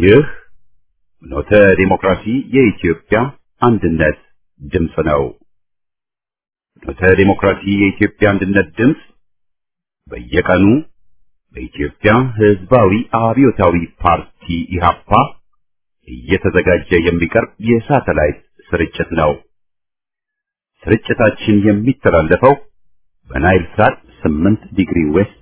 ይህ ኖተ ዲሞክራሲ የኢትዮጵያ አንድነት ድምፅ ነው። ኖተ ዲሞክራሲ የኢትዮጵያ አንድነት ድምፅ በየቀኑ በኢትዮጵያ ሕዝባዊ አብዮታዊ ፓርቲ ኢህአፓ እየተዘጋጀ የሚቀርብ የሳተላይት ስርጭት ነው። ስርጭታችን የሚተላለፈው በናይል ሳት 8 ዲግሪ ዌስት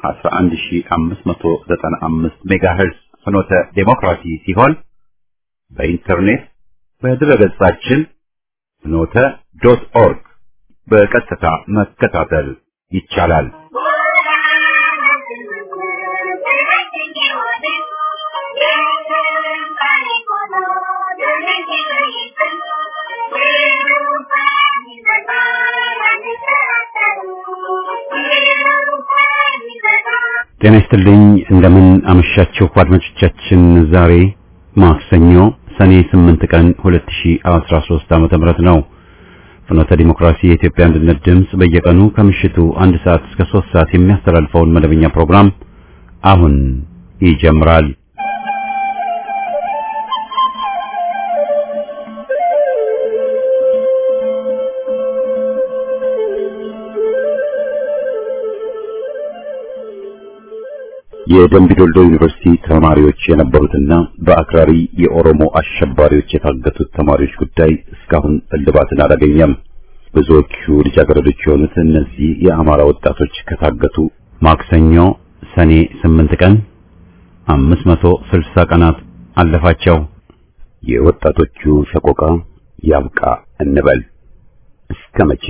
11595 ሜጋሄርዝ ፍኖተ ዴሞክራሲ ሲሆን በኢንተርኔት በድረገጻችን ፍኖተ ዶት ኦርግ በቀጥታ መከታተል ይቻላል። ጤና ይስጥልኝ። እንደምን አመሻችሁ አድማጮቻችን። ዛሬ ማክሰኞ ሰኔ 8 ቀን 2013 ዓመተ ምህረት ነው። ፍኖተ ዲሞክራሲ የኢትዮጵያ አንድነት ድምፅ በየቀኑ ከምሽቱ አንድ ሰዓት እስከ 3 ሰዓት የሚያስተላልፈውን መደበኛ ፕሮግራም አሁን ይጀምራል። የደምቢ ዶልዶ ዩኒቨርሲቲ ተማሪዎች የነበሩትና በአክራሪ የኦሮሞ አሸባሪዎች የታገቱት ተማሪዎች ጉዳይ እስካሁን እልባትን አላገኘም። ብዙዎቹ ልጃገረዶች የሆኑት እነዚህ የአማራ ወጣቶች ከታገቱ ማክሰኞ ሰኔ 8 ቀን 560 ቀናት አለፋቸው። የወጣቶቹ ሰቆቃ ያብቃ እንበል እስከ መቼ?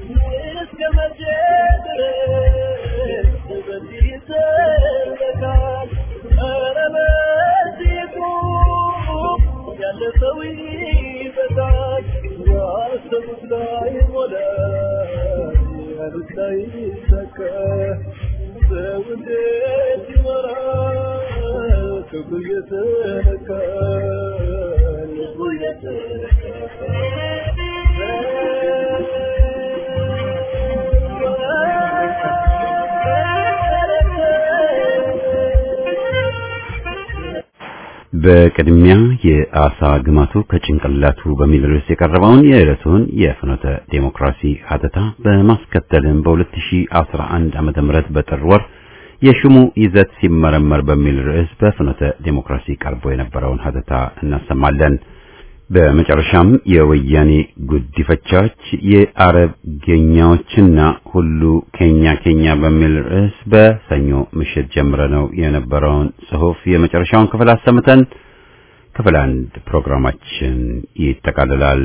በቅድሚያ የአሳ ግማቱ ከጭንቅላቱ በሚል ርዕስ የቀረበውን የዕለቱን የፍኖተ ዴሞክራሲ ሀተታ በማስከተልም በ2011 ዓመተ ምህረት በጥር ወር የሹሙ ይዘት ሲመረመር በሚል ርዕስ በፍኖተ ዴሞክራሲ ቀርቦ የነበረውን ሀተታ እናሰማለን። በመጨረሻም የወያኔ ጉዲፈቻዎች የአረብ ጌኛዎችና ሁሉ ኬኛ ኬኛ በሚል ርዕስ በሰኞ ምሽት ጀምረ ነው የነበረውን ጽሑፍ የመጨረሻውን ክፍል አሰምተን ክፍል አንድ ፕሮግራማችን ይጠቃልላል።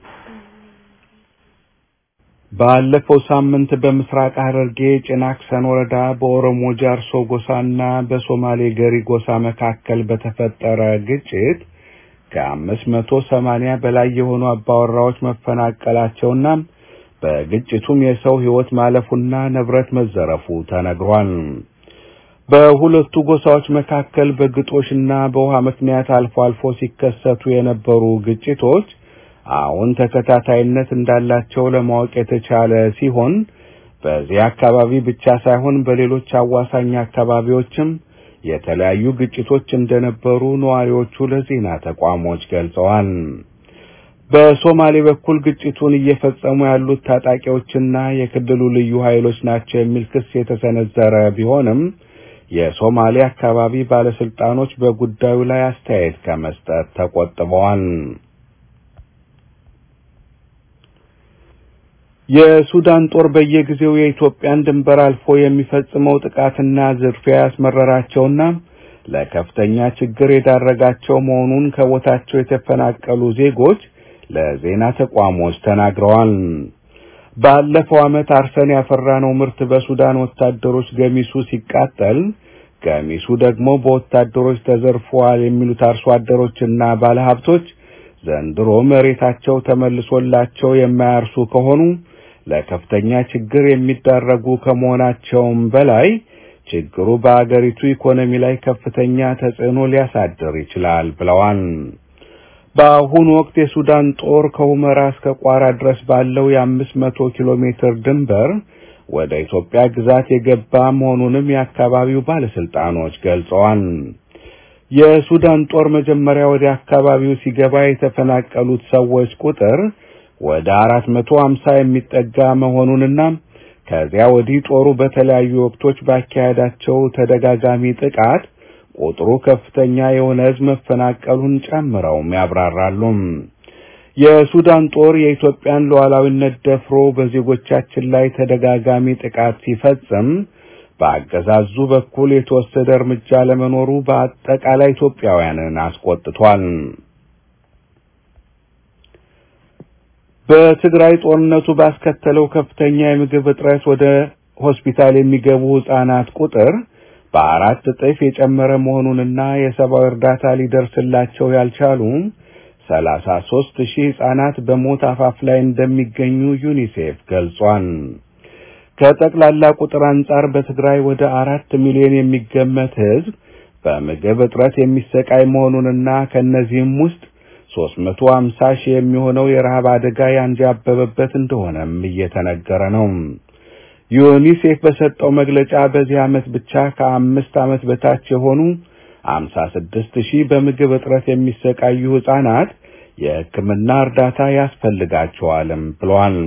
ባለፈው ሳምንት በምስራቅ ሐረርጌ ጭናክሰን ወረዳ በኦሮሞ ጃርሶ ጎሳና በሶማሌ ገሪ ጎሳ መካከል በተፈጠረ ግጭት ከአምስት መቶ ሰማንያ በላይ የሆኑ አባወራዎች መፈናቀላቸውና በግጭቱም የሰው ሕይወት ማለፉና ንብረት መዘረፉ ተነግሯል። በሁለቱ ጎሳዎች መካከል በግጦሽና በውሃ ምክንያት አልፎ አልፎ ሲከሰቱ የነበሩ ግጭቶች አሁን ተከታታይነት እንዳላቸው ለማወቅ የተቻለ ሲሆን በዚህ አካባቢ ብቻ ሳይሆን በሌሎች አዋሳኝ አካባቢዎችም የተለያዩ ግጭቶች እንደነበሩ ነዋሪዎቹ ለዜና ተቋሞች ገልጸዋል። በሶማሌ በኩል ግጭቱን እየፈጸሙ ያሉት ታጣቂዎችና የክልሉ ልዩ ኃይሎች ናቸው የሚል ክስ የተሰነዘረ ቢሆንም የሶማሌ አካባቢ ባለስልጣኖች በጉዳዩ ላይ አስተያየት ከመስጠት ተቆጥበዋል። የሱዳን ጦር በየጊዜው የኢትዮጵያን ድንበር አልፎ የሚፈጽመው ጥቃትና ዝርፊያ ያስመረራቸውና ለከፍተኛ ችግር የዳረጋቸው መሆኑን ከቦታቸው የተፈናቀሉ ዜጎች ለዜና ተቋሞች ተናግረዋል። ባለፈው ዓመት አርሰን ያፈራነው ምርት በሱዳን ወታደሮች ገሚሱ ሲቃጠል፣ ገሚሱ ደግሞ በወታደሮች ተዘርፈዋል የሚሉት አርሶ አደሮችና ባለሀብቶች ዘንድሮ መሬታቸው ተመልሶላቸው የማያርሱ ከሆኑ ለከፍተኛ ችግር የሚዳረጉ ከመሆናቸውም በላይ ችግሩ በአገሪቱ ኢኮኖሚ ላይ ከፍተኛ ተጽዕኖ ሊያሳድር ይችላል ብለዋል። በአሁኑ ወቅት የሱዳን ጦር ከሁመራ እስከ ቋራ ድረስ ባለው የአምስት መቶ ኪሎ ሜትር ድንበር ወደ ኢትዮጵያ ግዛት የገባ መሆኑንም የአካባቢው ባለስልጣኖች ገልጸዋል። የሱዳን ጦር መጀመሪያ ወደ አካባቢው ሲገባ የተፈናቀሉት ሰዎች ቁጥር ወደ አራት መቶ ሀምሳ የሚጠጋ መሆኑንና ከዚያ ወዲህ ጦሩ በተለያዩ ወቅቶች ባካሄዳቸው ተደጋጋሚ ጥቃት ቁጥሩ ከፍተኛ የሆነ ሕዝብ መፈናቀሉን ጨምረውም ያብራራሉ። የሱዳን ጦር የኢትዮጵያን ሉዓላዊነት ደፍሮ በዜጎቻችን ላይ ተደጋጋሚ ጥቃት ሲፈጽም በአገዛዙ በኩል የተወሰደ እርምጃ ለመኖሩ በአጠቃላይ ኢትዮጵያውያንን አስቆጥቷል። በትግራይ ጦርነቱ ባስከተለው ከፍተኛ የምግብ እጥረት ወደ ሆስፒታል የሚገቡ ሕፃናት ቁጥር በአራት እጥፍ የጨመረ መሆኑንና የሰብአዊ እርዳታ ሊደርስላቸው ያልቻሉ ሰላሳ ሦስት ሺህ ሕፃናት በሞት አፋፍ ላይ እንደሚገኙ ዩኒሴፍ ገልጿል። ከጠቅላላ ቁጥር አንጻር በትግራይ ወደ አራት ሚሊዮን የሚገመት ሕዝብ በምግብ እጥረት የሚሰቃይ መሆኑንና ከእነዚህም ውስጥ ሦስት መቶ ሀምሳ ሺህ የሚሆነው የረሃብ አደጋ ያንዣበበበት እንደሆነም እየተነገረ ነው። ዩኒሴፍ በሰጠው መግለጫ በዚህ ዓመት ብቻ ከአምስት ዓመት በታች የሆኑ አምሳ ስድስት ሺህ በምግብ እጥረት የሚሰቃዩ ሕፃናት የሕክምና እርዳታ ያስፈልጋቸዋልም ብሏል።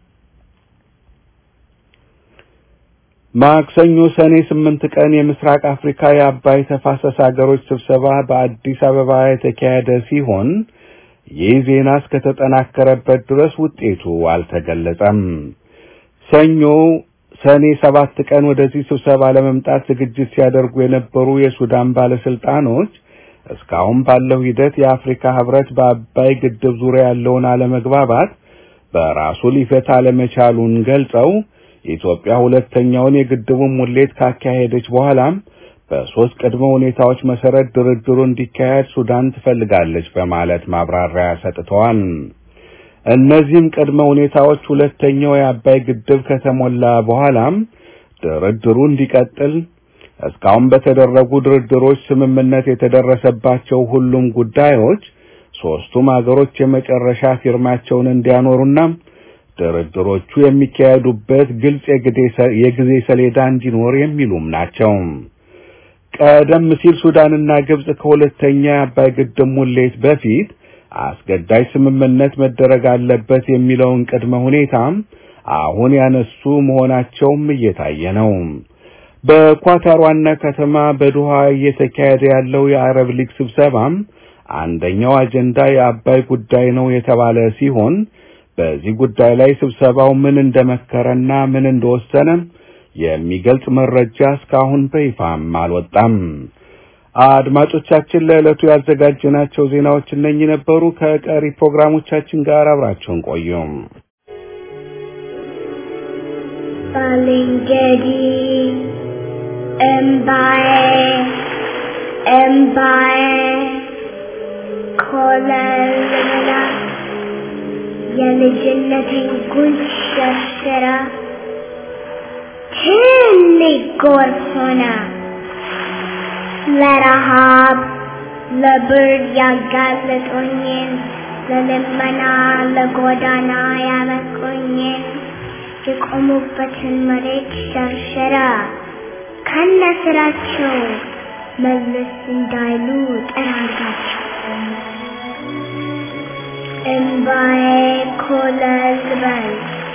ማክሰኞ ሰኔ ስምንት ቀን የምስራቅ አፍሪካ የአባይ ተፋሰስ ሀገሮች ስብሰባ በአዲስ አበባ የተካሄደ ሲሆን ይህ ዜና እስከተጠናከረበት ድረስ ውጤቱ አልተገለጸም። ሰኞ ሰኔ ሰባት ቀን ወደዚህ ስብሰባ ለመምጣት ዝግጅት ሲያደርጉ የነበሩ የሱዳን ባለስልጣኖች እስካሁን ባለው ሂደት የአፍሪካ ህብረት በአባይ ግድብ ዙሪያ ያለውን አለመግባባት በራሱ ሊፈታ አለመቻሉን ገልጸው ኢትዮጵያ ሁለተኛውን የግድቡን ሙሌት ካካሄደች በኋላም በሶስት ቅድመ ሁኔታዎች መሰረት ድርድሩ እንዲካሄድ ሱዳን ትፈልጋለች በማለት ማብራሪያ ሰጥተዋል። እነዚህም ቅድመ ሁኔታዎች ሁለተኛው የአባይ ግድብ ከተሞላ በኋላም ድርድሩ እንዲቀጥል፣ እስካሁን በተደረጉ ድርድሮች ስምምነት የተደረሰባቸው ሁሉም ጉዳዮች ሶስቱም አገሮች የመጨረሻ ፊርማቸውን እንዲያኖሩና ድርድሮቹ የሚካሄዱበት ግልጽ የጊዜ ሰሌዳ እንዲኖር የሚሉም ናቸው። ቀደም ሲል ሱዳንና ግብጽ ከሁለተኛ የአባይ ግድብ ሙሌት በፊት አስገዳጅ ስምምነት መደረግ አለበት የሚለውን ቅድመ ሁኔታም አሁን ያነሱ መሆናቸውም እየታየ ነው። በኳታር ዋና ከተማ በዶሃ እየተካሄደ ያለው የአረብ ሊግ ስብሰባም አንደኛው አጀንዳ የአባይ ጉዳይ ነው የተባለ ሲሆን በዚህ ጉዳይ ላይ ስብሰባው ምን እንደመከረና ምን እንደወሰነ የሚገልጽ መረጃ እስካሁን በይፋም አልወጣም። አድማጮቻችን ለዕለቱ ያዘጋጀናቸው ዜናዎች እነኚህ ነበሩ። ከቀሪ ፕሮግራሞቻችን ጋር አብራችሁን ቆዩ። ባልንጀሪ እምባዬ እምባዬ ኮለልላ የልጅነቴን ጉንጭ ሸርሽራ ትልቅ ጎርፍ ሆና ለረሃብ ለብርድ ያጋለጡኝን ለልመና ለጎዳና ያበቁኝን የቆሙበትን መሬት ሸርሸራ ከነ ስራቸው መለስ እንዳይሉ ጠራጋቸው። እምባዬ ኮለል በል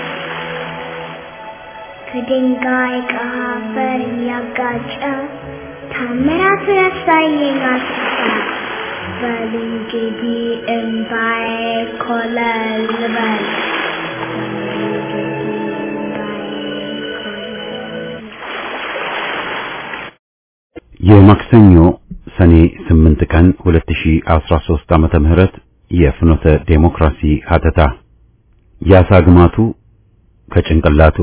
ከድንጋይ ከአፈር እያጋጨ ታምራት ያሳየኝ አስፋ በል እንግዲህ እምባዬ ኮለል በል የማክሰኞ ሰኔ 8 ቀን 2013 ዓመተ ምህረት የፍኖተ ዴሞክራሲ ሀተታ ያሳ ግማቱ ከጭንቅላቱ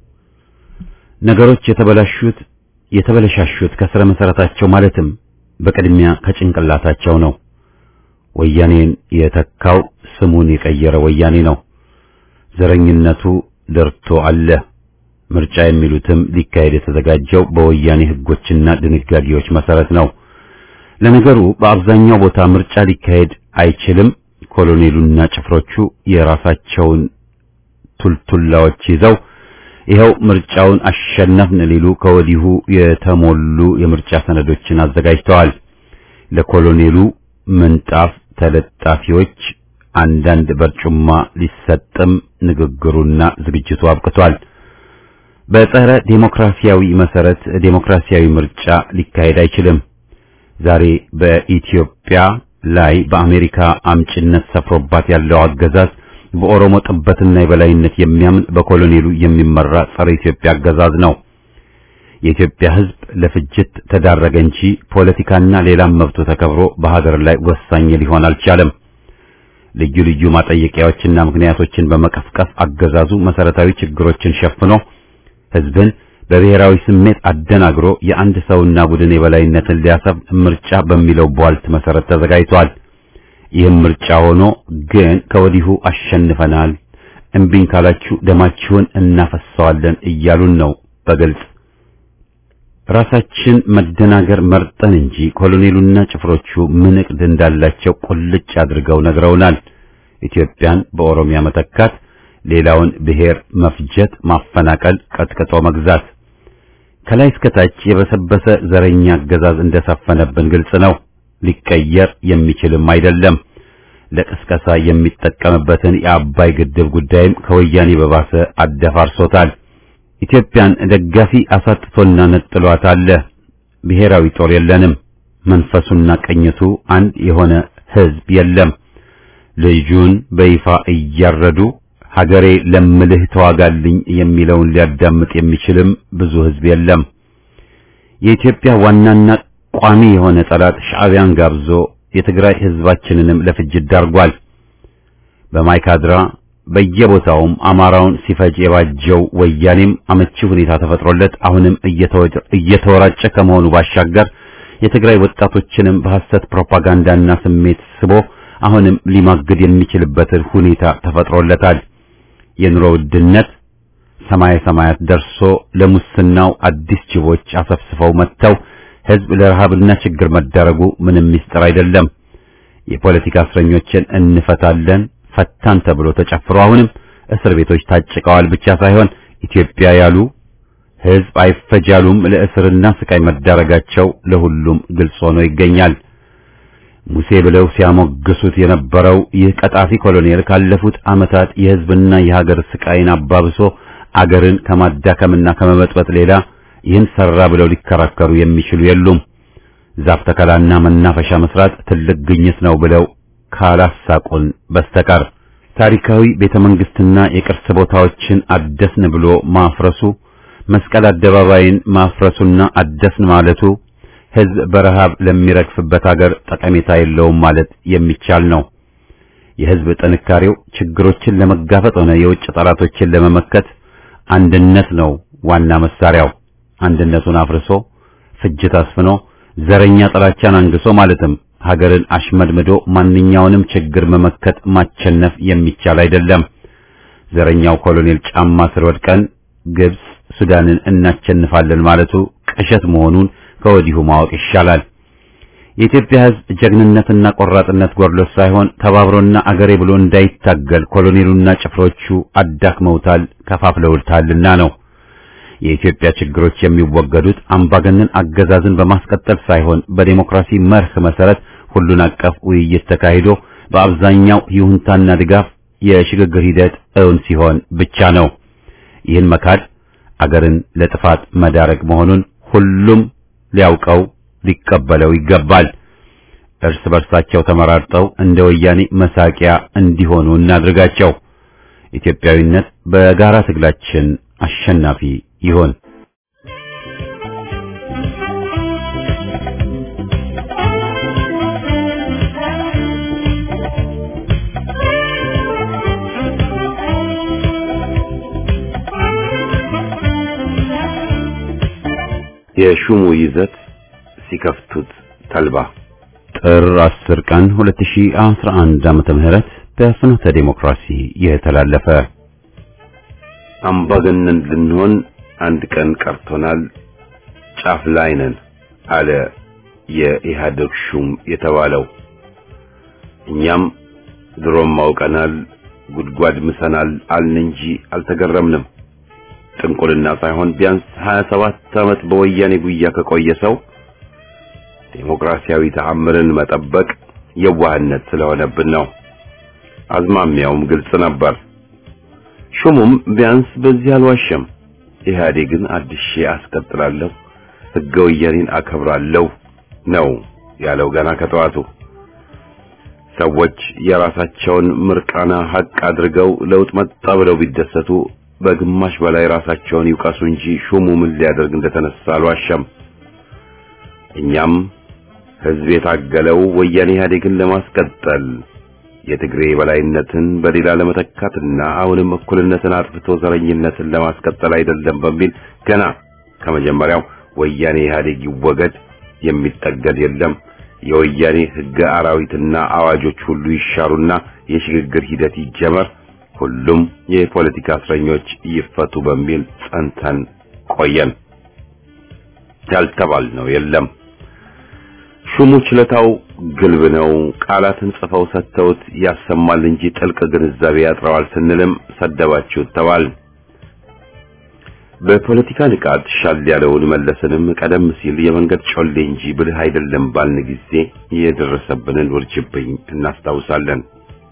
ነገሮች የተበላሹት የተበለሻሹት ከስረ መሰረታቸው ማለትም በቅድሚያ ከጭንቅላታቸው ነው። ወያኔን የተካው ስሙን የቀየረ ወያኔ ነው። ዘረኝነቱ ደርቶ አለ። ምርጫ የሚሉትም ሊካሄድ የተዘጋጀው በወያኔ ሕጎችና ድንጋጌዎች መሰረት ነው። ለነገሩ በአብዛኛው ቦታ ምርጫ ሊካሄድ አይችልም። ኮሎኔሉና ጭፍሮቹ የራሳቸውን ቱልቱላዎች ይዘው ይኸው ምርጫውን አሸነፍን ሊሉ ከወዲሁ የተሞሉ የምርጫ ሰነዶችን አዘጋጅተዋል። ለኮሎኔሉ ምንጣፍ ተለጣፊዎች አንዳንድ በርጩማ ሊሰጥም ንግግሩና ዝግጅቱ አብቅቷል። በጸረ ዴሞክራሲያዊ መሰረት ዴሞክራሲያዊ ምርጫ ሊካሄድ አይችልም። ዛሬ በኢትዮጵያ ላይ በአሜሪካ አምጭነት ሰፍሮባት ያለው አገዛዝ በኦሮሞ ጥበትና የበላይነት የሚያምን በኮሎኔሉ የሚመራ ጸረ ኢትዮጵያ አገዛዝ ነው። የኢትዮጵያ ሕዝብ ለፍጅት ተዳረገ እንጂ ፖለቲካና ሌላም መብቱ ተከብሮ በሀገር ላይ ወሳኝ ሊሆን አልቻለም። ልዩ ልዩ ማጠየቂያዎችና ምክንያቶችን በመቀፍቀፍ አገዛዙ መሰረታዊ ችግሮችን ሸፍኖ ሕዝብን በብሔራዊ ስሜት አደናግሮ የአንድ ሰውና ቡድን የበላይነትን ሊያሰብ ምርጫ በሚለው ቧልት መሰረት ተዘጋጅቷል። ይህም ምርጫ ሆኖ ግን ከወዲሁ አሸንፈናል፣ እምቢኝ ካላችሁ ደማችሁን እናፈሰዋለን እያሉን ነው በግልጽ ራሳችን መደናገር መርጠን እንጂ ኮሎኔሉና ጭፍሮቹ ምን ዕቅድ እንዳላቸው ቁልጭ አድርገው ነግረውናል። ኢትዮጵያን በኦሮሚያ መተካት፣ ሌላውን ብሔር መፍጀት፣ ማፈናቀል፣ ቀጥቅጦ መግዛት፣ ከላይ እስከ ታች የበሰበሰ ዘረኛ አገዛዝ እንደሰፈነብን ግልጽ ነው። ሊቀየር የሚችልም አይደለም። ለቅስቀሳ የሚጠቀምበትን የአባይ ግድብ ጉዳይም ከወያኔ በባሰ አደፋርሶታል። ኢትዮጵያን ደጋፊ አሳጥቶና ነጥሏት አለ። ብሔራዊ ጦር የለንም። መንፈሱና ቀኝቱ አንድ የሆነ ሕዝብ የለም። ልጁን በይፋ እያረዱ ሀገሬ ለምልህ ተዋጋልኝ የሚለውን ሊያዳምጥ የሚችልም ብዙ ሕዝብ የለም። የኢትዮጵያ ዋናና ቋሚ የሆነ ጠላት ሻዕቢያን ጋብዞ የትግራይ ሕዝባችንንም ለፍጅት ዳርጓል። በማይካድራ በየቦታውም አማራውን ሲፈጅ የባጀው ወያኔም አመቺ ሁኔታ ተፈጥሮለት አሁንም እየተወራጨ ከመሆኑ ባሻገር የትግራይ ወጣቶችንም በሐሰት ፕሮፓጋንዳና ስሜት ስቦ አሁንም ሊማግድ የሚችልበትን ሁኔታ ተፈጥሮለታል። የኑሮ ውድነት ሰማይ ሰማያት ደርሶ ለሙስናው አዲስ ጅቦች አሰፍስፈው መጥተው ሕዝብ ለረሃብና ችግር መዳረጉ ምንም ምስጢር አይደለም። የፖለቲካ እስረኞችን እንፈታለን ፈታን ተብሎ ተጨፍሮ አሁንም እስር ቤቶች ታጭቀዋል ብቻ ሳይሆን ኢትዮጵያ ያሉ ሕዝብ አይፈጃሉም ለእስርና ስቃይ መዳረጋቸው ለሁሉም ግልጽ ሆኖ ይገኛል። ሙሴ ብለው ሲያሞግሱት የነበረው ይህ ቀጣፊ ኮሎኔል ካለፉት ዓመታት የሕዝብና የሀገር ስቃይን አባብሶ አገርን ከማዳከምና ከመበጥበጥ ሌላ ይህን ሰራ ብለው ሊከራከሩ የሚችሉ የሉም። ዛፍ ተከላና መናፈሻ መስራት ትልቅ ግኝት ነው ብለው ካላሳቁን በስተቀር ታሪካዊ ቤተ መንግስትና የቅርስ ቦታዎችን አደስን ብሎ ማፍረሱ፣ መስቀል አደባባይን ማፍረሱና አደስን ማለቱ ሕዝብ በረሃብ ለሚረግፍበት አገር ጠቀሜታ የለውም ማለት የሚቻል ነው። የሕዝብ ጥንካሬው ችግሮችን ለመጋፈጥ ሆነ የውጭ ጠላቶችን ለመመከት አንድነት ነው ዋና መሳሪያው። አንድነቱን አፍርሶ ፍጅት አስፍኖ ዘረኛ ጥላቻን አንግሶ ማለትም ሀገርን አሽመድምዶ ማንኛውንም ችግር መመከት ማቸነፍ የሚቻል አይደለም። ዘረኛው ኮሎኔል ጫማ ስር ወድቀን ግብጽ፣ ሱዳንን እናቸንፋለን ማለቱ ቅዠት መሆኑን ከወዲሁ ማወቅ ይሻላል። የኢትዮጵያ ሕዝብ ጀግንነትና ቆራጥነት ጎድሎት ሳይሆን ተባብሮና አገሬ ብሎ እንዳይታገል ኮሎኔሉና ጭፍሮቹ አዳክመውታል፣ ከፋፍለውታልና ነው። የኢትዮጵያ ችግሮች የሚወገዱት አምባገነን አገዛዝን በማስቀጠል ሳይሆን በዴሞክራሲ መርህ መሰረት ሁሉን አቀፍ ውይይት ተካሂዶ በአብዛኛው ይሁንታና ድጋፍ የሽግግር ሂደት እውን ሲሆን ብቻ ነው። ይህን መካድ አገርን ለጥፋት መዳረግ መሆኑን ሁሉም ሊያውቀው ሊቀበለው ይገባል። እርስ በርሳቸው ተመራርጠው እንደ ወያኔ መሳቂያ እንዲሆኑ እናድርጋቸው። ኢትዮጵያዊነት በጋራ ትግላችን አሸናፊ ይሆን። የሹሙ ይዘት ሲከፍቱት ተልባ ጥር 10 ቀን 2011 ዓመተ ምህረት በፍኖተ ዴሞክራሲ የተላለፈ አምባገነን ልንሆን አንድ ቀን ቀርቶናል፣ ጫፍ ላይ ነን አለ የኢህአዴግ ሹም የተባለው። እኛም ድሮም አውቀናል፣ ጉድጓድ ምሰናል አልን እንጂ አልተገረምንም። ጥንቁልና ሳይሆን ቢያንስ 27 ዓመት በወያኔ ጉያ ከቆየ ሰው ዴሞክራሲያዊ ተአምርን መጠበቅ የዋህነት ስለሆነብን ነው። አዝማሚያውም ግልጽ ነበር። ሹሙም ቢያንስ በዚህ አልዋሸም። ኢህአዴግን አድሼ አስቀጥላለሁ፣ ሕገ ወያኔን አከብራለሁ ነው ያለው ገና ከጠዋቱ። ሰዎች የራሳቸውን ምርቃና ሀቅ አድርገው ለውጥ መጣ ብለው ቢደሰቱ በግማሽ በላይ ራሳቸውን ይውቀሱ እንጂ ሹሙ ምን ሊያደርግ እንደተነሳ አልዋሸም። እኛም ህዝብ የታገለው ወያኔ ኢህአዴግን ለማስቀጠል የትግሬ በላይነትን በሌላ ለመተካትና አሁንም እኩልነትን አጥፍቶ ዘረኝነትን ለማስቀጠል አይደለም በሚል ገና ከመጀመሪያው ወያኔ ኢህአዴግ ይወገድ፣ የሚጠገድ የለም፣ የወያኔ ህገ አራዊትና አዋጆች ሁሉ ይሻሩና የሽግግር ሂደት ይጀመር፣ ሁሉም የፖለቲካ እስረኞች ይፈቱ በሚል ጸንተን ቆየን። ያልተባልነው የለም። ሹሙ ችለታው ግልብ ነው። ቃላትን ጽፈው ሰጥተውት ያሰማል እንጂ ጥልቅ ግንዛቤ ያጥረዋል ስንልም ሰደባችሁት ተባል። በፖለቲካ ንቃት ሻል ያለውን መለስንም ቀደም ሲል የመንገድ ጮሌ እንጂ ብልህ አይደለም ባልን ጊዜ የደረሰብንን ውርጅብኝ እናስታውሳለን።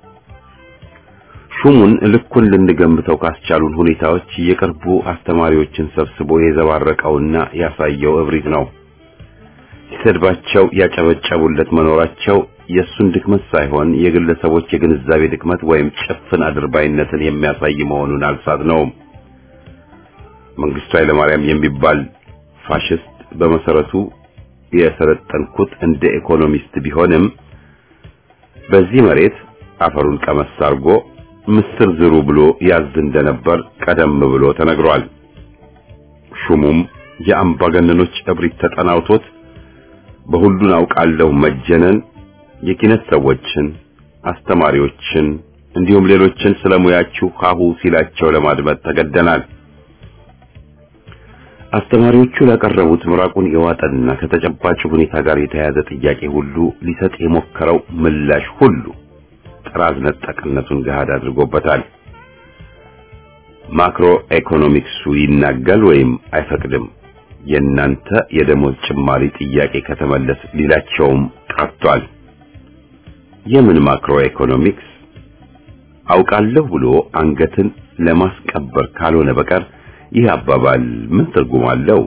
ሹሙን ልኩን ልንገምተው ካስቻሉን ሁኔታዎች የቅርቡ አስተማሪዎችን ሰብስቦ የዘባረቀውና ያሳየው እብሪት ነው። ሲሰድባቸው ያጨበጨቡለት መኖራቸው የእሱን ድክመት ሳይሆን የግለሰቦች የግንዛቤ ድክመት ወይም ጭፍን አድርባይነትን የሚያሳይ መሆኑን አልሳት ነው። መንግስቱ ኃይለማርያም የሚባል ፋሽስት በመሰረቱ የሰለጠንኩት እንደ ኢኮኖሚስት ቢሆንም በዚህ መሬት አፈሩን ቀመስ አድርጎ ምስር ዝሩ ብሎ ያዝ እንደነበር ቀደም ብሎ ተነግሯል። ሹሙም የአምባገነኖች እብሪት ተጠናውቶት በሁሉን አውቃለሁ መጀነን የኪነት ሰዎችን፣ አስተማሪዎችን እንዲሁም ሌሎችን ስለሙያችሁ ሀሁ ሲላቸው ለማድመጥ ተገደናል። አስተማሪዎቹ ላቀረቡት ምራቁን የዋጠና ከተጨባጭ ሁኔታ ጋር የተያያዘ ጥያቄ ሁሉ ሊሰጥ የሞከረው ምላሽ ሁሉ ጥራዝ ነጠቅነቱን ገሃድ አድርጎበታል። ማክሮ ኢኮኖሚክሱ ይናጋል ወይም አይፈቅድም። የእናንተ የደሞዝ ጭማሪ ጥያቄ ከተመለስ ሊላቸውም ቀርቷል። የምን ማክሮ ኢኮኖሚክስ አውቃለሁ ብሎ አንገትን ለማስቀበር ካልሆነ በቀር ይህ አባባል ምን ትርጉም አለው?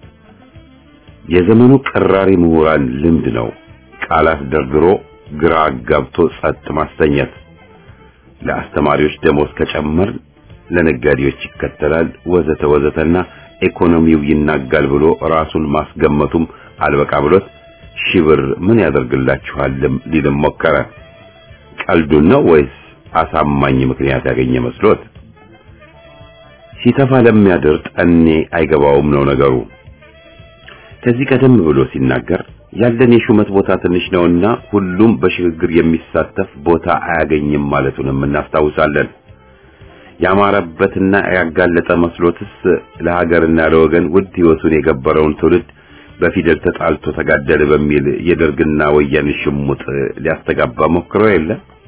የዘመኑ ቀራሪ ምሁራን ልምድ ነው። ቃላት ደርድሮ ግራ አጋብቶ ጸጥ ማሰኘት። ለአስተማሪዎች ደሞዝ ከጨመር ለነጋዴዎች ይከተላል ወዘተ ወዘተና ኢኮኖሚው ይናጋል ብሎ ራሱን ማስገመቱም አልበቃ ብሎት ሺህ ብር ምን ያደርግላችኋልም ሊልም ሞከረ። ቀልዱን ነው ወይስ አሳማኝ ምክንያት ያገኘ መስሎት? ሲተፋ ለሚያድር ጠኔ አይገባውም ነው ነገሩ። ከዚህ ቀደም ብሎ ሲናገር ያለን የሹመት ቦታ ትንሽ ነውና ሁሉም በሽግግር የሚሳተፍ ቦታ አያገኝም ማለቱንም እናስታውሳለን። ያማረበትና ያጋለጠ መስሎትስ ለሀገርና ለወገን ውድ ሕይወቱን የገበረውን ትውልድ በፊደል ተጣልቶ ተጋደለ በሚል የደርግና ወያኔ ሽሙጥ ሊያስተጋባ ሞክሮ የለ።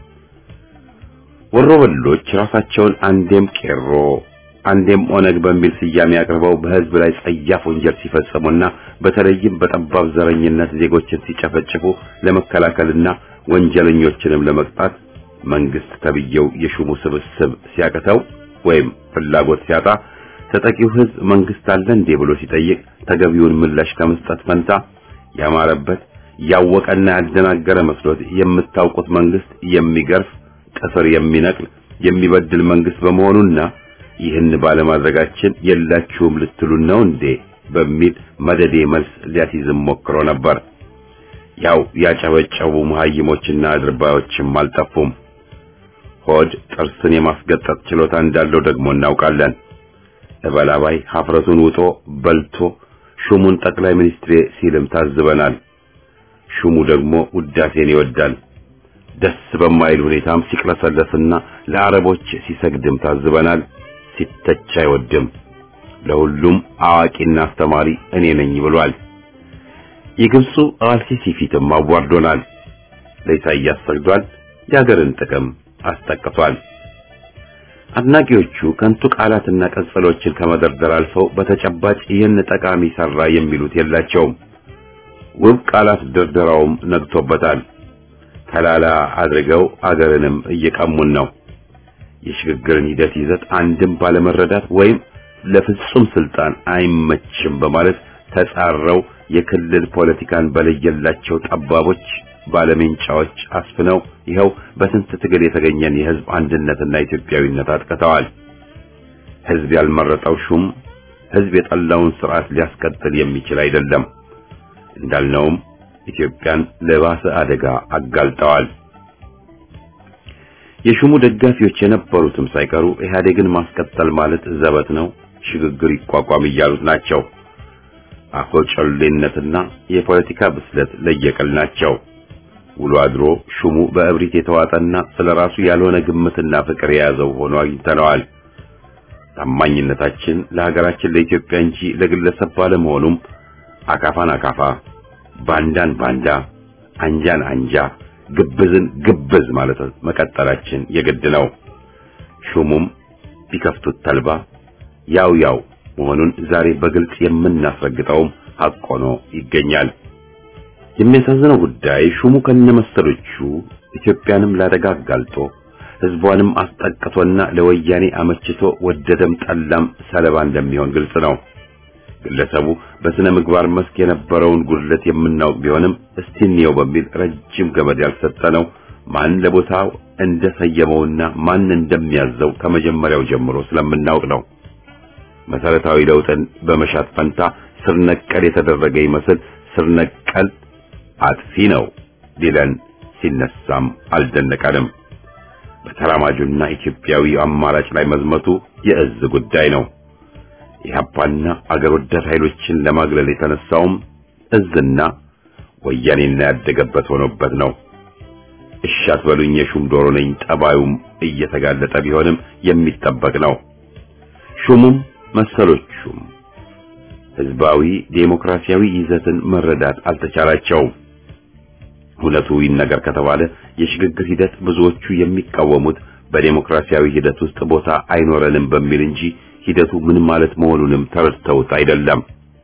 ወሮበሎች ራሳቸውን አንዴም ቄሮ አንዴም ኦነግ በሚል ስያሜ አቅርበው በሕዝብ ላይ ጸያፍ ወንጀል ሲፈጽሙና በተለይም በጠባብ ዘረኝነት ዜጎችን ሲጨፈጭፉ ለመከላከልና ወንጀለኞችንም ለመቅጣት መንግስት ተብየው የሹሙ ስብስብ ሲያቅተው ወይም ፍላጎት ሲያጣ ተጠቂው ሕዝብ መንግስት አለ እንዴ ብሎ ሲጠይቅ ተገቢውን ምላሽ ከመስጠት ፈንታ ያማረበት ያወቀና ያደናገረ መስሎት የምታውቁት መንግስት የሚገርፍ ጥፍር የሚነቅል የሚበድል መንግስት በመሆኑና ይህን ባለማድረጋችን የላችሁም ልትሉን ነው እንዴ በሚል መደዴ መልስ ሊያስይዝም ሞክሮ ነበር። ያው ያጨበጨቡ መሀይሞችና አድርባዮችም አልጠፉም። ሆድ ጥርስን የማስገጠጥ ችሎታ እንዳለው ደግሞ እናውቃለን። እበላባይ ሀፍረቱን ውጦ በልቶ ሹሙን ጠቅላይ ሚኒስትሬ ሲልም ታዝበናል። ሹሙ ደግሞ ውዳሴን ይወዳል። ደስ በማይል ሁኔታም ሲቅለሰለስና ለአረቦች ሲሰግድም ታዝበናል። ሲተች አይወድም። ለሁሉም አዋቂና አስተማሪ እኔ ነኝ ብሏል። የግብፁ አልሲሲ ፊትም አዋርዶናል። ለኢሳይያስ ሰግዷል። የሀገርን ጥቅም አስጠቅቷል። አድናቂዎቹ ከንቱ ቃላትና ቀጽሎችን ከመደርደር አልፈው በተጨባጭ ይህን ጠቃሚ ሰራ የሚሉት የላቸውም። ውብ ቃላት ድርደራውም ነግቶበታል። ተላላ አድርገው አገርንም እየቀሙን ነው። የሽግግርን ሂደት ይዘት አንድም ባለመረዳት ወይም ለፍጹም ስልጣን አይመችም በማለት ተጻረው የክልል ፖለቲካን በለየላቸው ጠባቦች ባለሜንጫዎች አስፍነው ይኸው በስንት ትግል የተገኘን የህዝብ አንድነትና ኢትዮጵያዊነት አጥቅተዋል። ህዝብ ያልመረጠው ሹም ህዝብ የጠላውን ስርዓት ሊያስቀጥል የሚችል አይደለም። እንዳልነውም ኢትዮጵያን ለባሰ አደጋ አጋልጠዋል። የሹሙ ደጋፊዎች የነበሩትም ሳይቀሩ ኢህአዴግን ማስቀጠል ማለት ዘበት ነው፣ ሽግግር ይቋቋም እያሉት ናቸው። አፈጨሌነትና የፖለቲካ ብስለት ለየቅል ናቸው። ውሎ አድሮ ሹሙ በእብሪት የተዋጠና ስለራሱ ያልሆነ ግምትና ፍቅር የያዘው ሆኖ አግኝተነዋል። ታማኝነታችን ለሀገራችን ለኢትዮጵያ እንጂ ለግለሰብ ባለመሆኑም አካፋን አካፋ፣ ባንዳን ባንዳ፣ አንጃን አንጃ፣ ግብዝን ግብዝ ማለት መቀጠላችን የግድ ነው። ሹሙም ቢከፍቱት ተልባ ያው ያው መሆኑን ዛሬ በግልጽ የምናስረግጠውም ሐቅ ሆኖ ይገኛል። የሚያሳዝነው ጉዳይ ሹሙ ከነመሰሎቹ ኢትዮጵያንም ላደጋ አጋልጦ ህዝቧንም አስጠቅቶና ለወያኔ አመችቶ ወደደም ጠላም ሰለባ እንደሚሆን ግልጽ ነው። ግለሰቡ በስነ ምግባር መስክ የነበረውን ጉድለት የምናውቅ ቢሆንም እስቲ እንየው በሚል ረጅም ገመድ ያልሰጠነው ማን ለቦታው እንደሰየመውና ማን እንደሚያዘው ከመጀመሪያው ጀምሮ ስለምናውቅ ነው። መሰረታዊ ለውጥን በመሻት ፈንታ ስር ነቀል የተደረገ ይመስል ስር ነቀል አጥፊ ነው ሊለን ሲነሳም አልደነቀንም። በተራማጁና ኢትዮጵያዊ አማራጭ ላይ መዝመቱ የእዝ ጉዳይ ነው። ኢህአፓና አገር ወዳድ ኃይሎችን ለማግለል የተነሳውም እዝና ወያኔና ያደገበት ሆኖበት ነው። እሺ አትበሉኝ የሹም ዶሮ ነኝ ጠባዩም እየተጋለጠ ቢሆንም የሚጠበቅ ነው። ሹሙም መሰሎቹም ህዝባዊ ዴሞክራሲያዊ ይዘትን መረዳት አልተቻላቸውም። እውነቱ ይነገር ከተባለ የሽግግር ሂደት ብዙዎቹ የሚቃወሙት በዴሞክራሲያዊ ሂደት ውስጥ ቦታ አይኖረንም በሚል እንጂ ሂደቱ ምን ማለት መሆኑንም ተረድተውት አይደለም።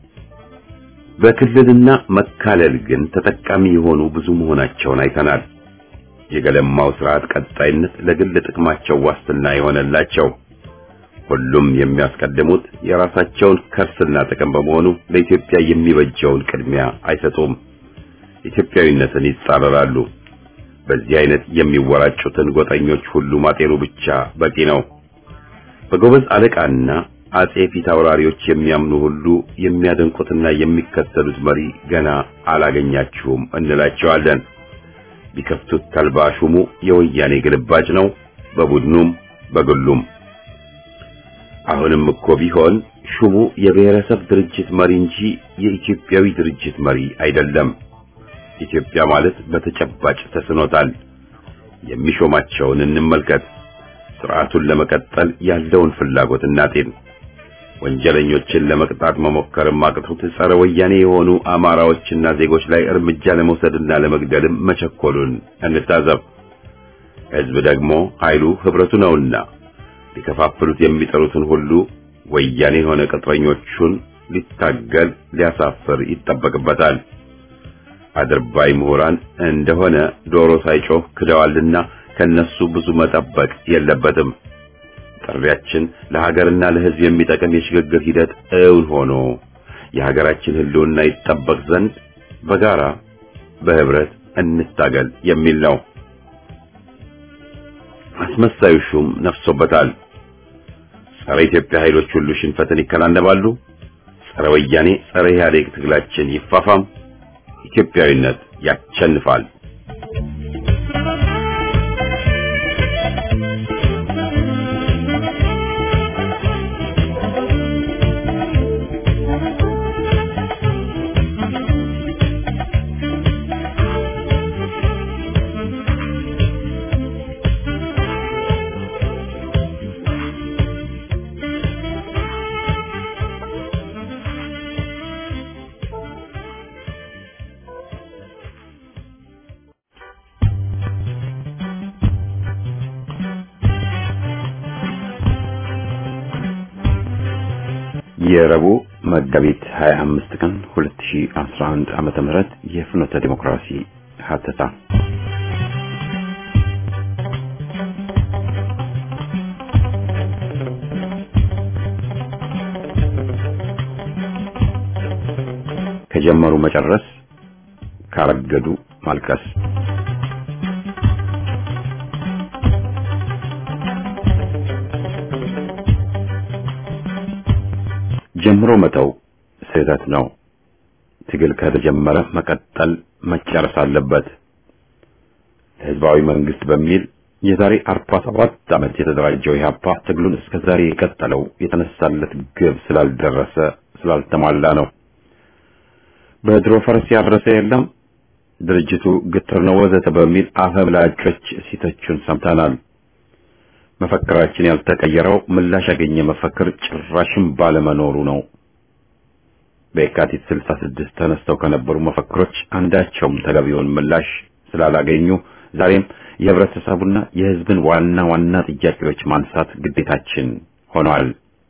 በክልልና መካለል ግን ተጠቃሚ የሆኑ ብዙ መሆናቸውን አይተናል። የገለማው ስርዓት ቀጣይነት ለግል ጥቅማቸው ዋስትና የሆነላቸው ሁሉም የሚያስቀድሙት የራሳቸውን ከርስና ጥቅም በመሆኑ ለኢትዮጵያ የሚበጀውን ቅድሚያ አይሰጡም። ኢትዮጵያዊነትን ይጻረራሉ። በዚህ አይነት የሚወራጩትን ጎጠኞች ሁሉ ማጤኑ ብቻ በቂ ነው። በጎበዝ አለቃና አጼ ፊት አውራሪዎች የሚያምኑ ሁሉ የሚያደንቁትና የሚከተሉት መሪ ገና አላገኛችሁም እንላቸዋለን። ቢከፍቱት ተልባ ሹሙ የወያኔ ግልባጭ ነው፣ በቡድኑም በግሉም። አሁንም እኮ ቢሆን ሹሙ የብሔረሰብ ድርጅት መሪ እንጂ የኢትዮጵያዊ ድርጅት መሪ አይደለም። ኢትዮጵያ ማለት በተጨባጭ ተስኖታል። የሚሾማቸውን እንመልከት። ስርዓቱን ለመቀጠል ያለውን ፍላጎት እናጤን። ወንጀለኞችን ለመቅጣት መሞከርም አቅቶት ጸረ ወያኔ የሆኑ አማራዎችና ዜጎች ላይ እርምጃ ለመውሰድና ለመግደልም መቸኮሉን እንታዘብ። ሕዝብ ደግሞ ኃይሉ ህብረቱ ነውና ሊከፋፍሉት የሚጠሩትን ሁሉ ወያኔ የሆነ ቅጥረኞቹን ሊታገል ሊያሳፍር ይጠበቅበታል። አድርባይ ምሁራን እንደሆነ ዶሮ ሳይጮህ ክደዋልና ከነሱ ብዙ መጠበቅ የለበትም። ጥሪያችን ለሀገርና ለሕዝብ የሚጠቅም የሽግግር ሂደት እውን ሆኖ የሀገራችን ሕልውና ይጠበቅ ዘንድ በጋራ በህብረት እንታገል የሚል ነው። አስመሳዩ ሹም ነፍሶበታል። ጸረ ኢትዮጵያ ኃይሎች ሁሉ ሽንፈትን ይከናነባሉ። ጸረ ወያኔ፣ ጸረ ኢህአዴግ ትግላችን ይፋፋም። ኢትዮጵያዊነት ያሸንፋል። የረቡዕ መጋቢት 25 ቀን 2011 ዓመተ ምህረት የፍኖተ ዲሞክራሲ ሀተታ ከጀመሩ መጨረስ ካረገዱ ማልቀስ ጀምሮ መተው ስህተት ነው። ትግል ከተጀመረ መቀጠል መጨረስ አለበት። ህዝባዊ መንግስት በሚል የዛሬ 47 ዓመት የተደራጀው ኢህአፓ ትግሉን እስከ ዛሬ የቀጠለው የተነሳለት ግብ ስላልደረሰ ስላልተሟላ ነው። በድሮ ፈረስ ያረሰ የለም ድርጅቱ ግትር ነው ወዘተ በሚል አፈምላጮች ሲተቹን ሰምተናል። መፈክራችን ያልተቀየረው ምላሽ ያገኘ መፈክር ጭራሽም ባለመኖሩ ነው። በየካቲት 66 ተነስተው ከነበሩ መፈክሮች አንዳቸውም ተገቢውን ምላሽ ስላላገኙ ዛሬም የህብረተሰቡና የህዝብን ዋና ዋና ጥያቄዎች ማንሳት ግዴታችን ሆኗል።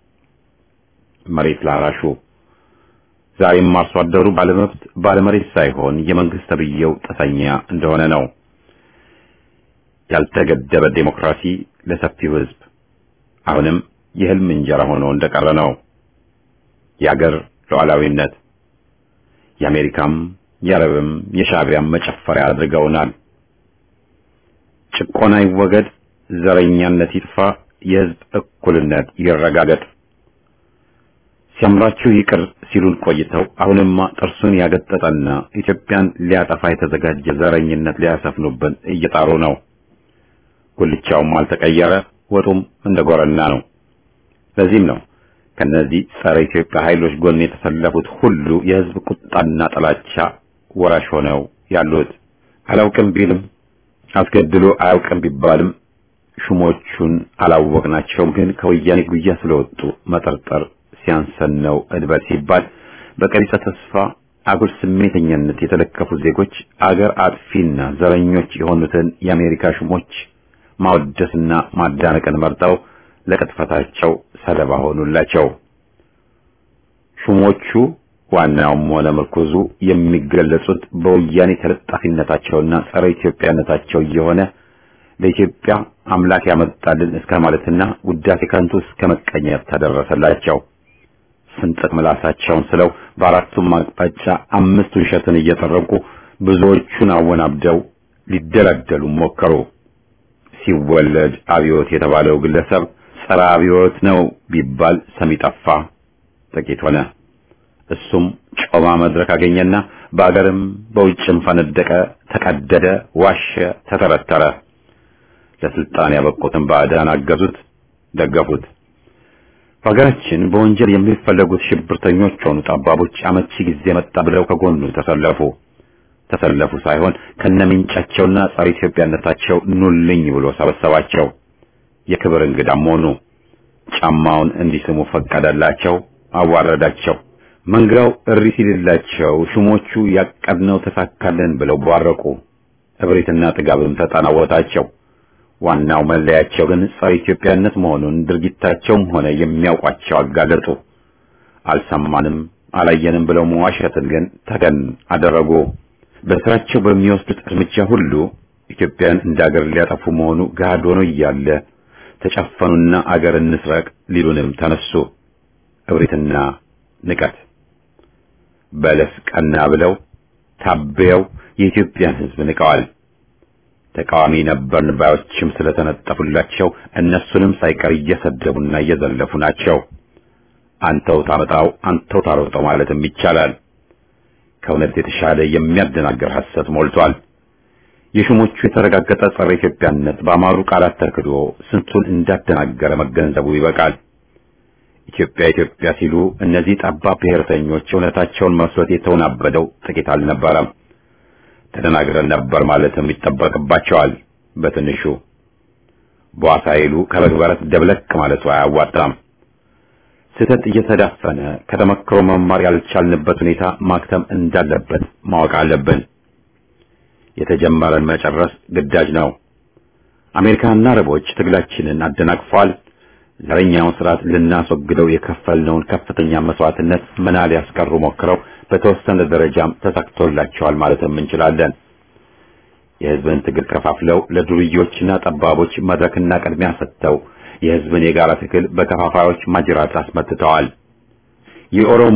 መሬት ላራሹ ዛሬም አርሶ አደሩ ባለመብት ባለመሬት ሳይሆን የመንግስት ተብዬው ጥሰኛ እንደሆነ ነው። ያልተገደበ ዴሞክራሲ ለሰፊው ህዝብ አሁንም የህልም እንጀራ ሆኖ እንደቀረ ነው። የአገር ሉዓላዊነት የአሜሪካም የአረብም የሻዕቢያም መጨፈሪያ አድርገውናል። ጭቆና ይወገድ፣ ዘረኛነት ይጥፋ፣ የህዝብ እኩልነት ይረጋገጥ። ሲያምራችሁ ይቅር ሲሉን ቆይተው አሁንማ ጥርሱን ያገጠጠና ኢትዮጵያን ሊያጠፋ የተዘጋጀ ዘረኝነት ሊያሰፍኑብን እየጣሩ ነው። ጉልቻውም አልተቀየረ፣ ወጡም እንደ ጎረና ነው። ለዚህም ነው ከነዚህ ጸረ ኢትዮጵያ ኃይሎች ጎን የተሰለፉት ሁሉ የህዝብ ቁጣና ጥላቻ ወራሽ ሆነው ያሉት። አላውቅም ቢልም አስገድሎ አያውቅም ቢባልም ሹሞቹን አላወቅናቸውም፣ ግን ከወያኔ ጉያ ስለወጡ መጠርጠር ሲያንሰን ነው እድበት ሲባል በቀሪጸ ተስፋ አጉል ስሜተኛነት የተለከፉ ዜጎች አገር አጥፊና ዘረኞች የሆኑትን የአሜሪካ ሹሞች ማወደስና ማዳነቅን መርጠው ለቅጥፈታቸው ሰለባ ሆኑላቸው። ሹሞቹ ዋናውም ሆነ ምርኩዙ የሚገለጹት በወያኔ ተለጣፊነታቸውና ጸረ ኢትዮጵያነታቸው እየሆነ ለኢትዮጵያ አምላክ ያመጣልን እስከ ማለትና ውዳሴ ከንቱ እስከ መቀኘት ተደረሰላቸው። ስንጥቅ ምላሳቸውን ስለው በአራቱም አቅጣጫ አምስት ውሸትን እየጠረቁ ብዙዎቹን አወናብደው ሊደላደሉ ሞከሩ። ሲወለድ አብዮት የተባለው ግለሰብ ጸረ አብዮት ነው ቢባል ሰሚ ጠፋ፣ ጥቂት ሆነ። እሱም ጮማ መድረክ አገኘና በአገርም በውጭም ፈነደቀ፣ ተቀደደ፣ ዋሸ፣ ተተረተረ። ለስልጣን ያበቁትን ባዕዳን አገዙት፣ ደገፉት። በሀገራችን በወንጀል የሚፈለጉት ሽብርተኞች ሆኑ ጠባቦች አመቺ ጊዜ መጣ ብለው ከጎኑ ተሰለፉ። ተሰለፉ ሳይሆን ከነምንጫቸውና ጸረ ኢትዮጵያነታቸው ኑልኝ ብሎ ሰበሰባቸው። የክብር እንግዳም ሆኑ። ጫማውን እንዲስሙ ፈቀደላቸው፣ አዋረዳቸው። መንጋው እሪ ሲልላቸው ሹሞቹ ያቀድነው ተሳካልን ብለው ቧረቁ። እብሪትና ጥጋብም ተጠናወታቸው። ዋናው መለያቸው ግን ጸረ ኢትዮጵያነት መሆኑን ድርጊታቸውም ሆነ የሚያውቋቸው አጋለጡ። አልሰማንም አላየንም ብለው መዋሸትን ግን ተገን አደረጉ። በስራቸው በሚወስዱት እርምጃ ሁሉ ኢትዮጵያን እንደ አገር ሊያጠፉ መሆኑ ገሃድ ሆኖ እያለ ተጨፈኑና አገር እንስረቅ ሊሉንም ተነሱ። እብሪትና ንቀት በለስ ቀና ብለው ታበየው የኢትዮጵያን ሕዝብ ንቀዋል። ተቃዋሚ ነበርን ባዮችም ስለተነጠፉላቸው እነሱንም ሳይቀር እየሰደቡና እየዘለፉ ናቸው። አንተው ታመጣው አንተው ታሮጠው ማለትም ይቻላል። ከእውነት የተሻለ የሚያደናገር ሐሰት ሞልቷል። የሹሞቹ የተረጋገጠ ጸረ ኢትዮጵያነት በአማሩ ቃላት ተክዶ ስንቱን እንዳደናገረ መገንዘቡ ይበቃል። ኢትዮጵያ ኢትዮጵያ ሲሉ እነዚህ ጠባብ ብሔርተኞች እውነታቸውን መስሎት የተወናበደው ጥቂት አልነበረም። ተደናግረን ነበር ማለትም ይጠበቅባቸዋል። በትንሹ ቧሳ ይሉ ከበግበረት ደብለቅ ማለቱ አያዋጣም። ስህተት እየተዳፈነ ከተመክሮ መማር ያልቻልንበት ሁኔታ ማክተም እንዳለበት ማወቅ አለብን። የተጀመረን መጨረስ ግዳጅ ነው። አሜሪካና አረቦች ትግላችንን አደናቅፈዋል። ዘረኛውን ስርዓት ልናስወግደው የከፈልነውን ከፍተኛ መስዋዕትነት መና ሊያስቀሩ ሞክረው በተወሰነ ደረጃም ተሳክቶላቸዋል ማለትም እንችላለን። የህዝብን ትግል ከፋፍለው ለዱርዮችና ጠባቦች መድረክና ቅድሚያ ሰጥተው የህዝብን የጋራ ትግል በከፋፋዮች ማጅራት አስመትተዋል። የኦሮሞ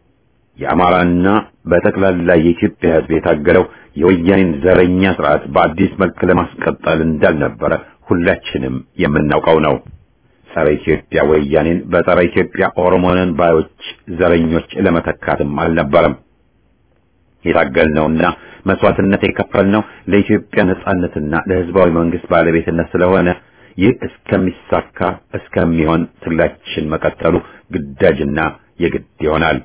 የአማራና በጠቅላላ የኢትዮጵያ ህዝብ የታገለው የወያኔን ዘረኛ ስርዓት በአዲስ መልክ ለማስቀጠል እንዳልነበረ ሁላችንም የምናውቀው ነው። ጸረ ኢትዮጵያ ወያኔን በጸረ ኢትዮጵያ ኦሮሞንን ባዮች ዘረኞች ለመተካትም አልነበረም። የታገልነውና መስዋዕትነት የከፈልነው ለኢትዮጵያ ነጻነትና ለህዝባዊ መንግስት ባለቤትነት ስለሆነ ይህ እስከሚሳካ እስከሚሆን ትግላችን መቀጠሉ ግዳጅና የግድ ይሆናል።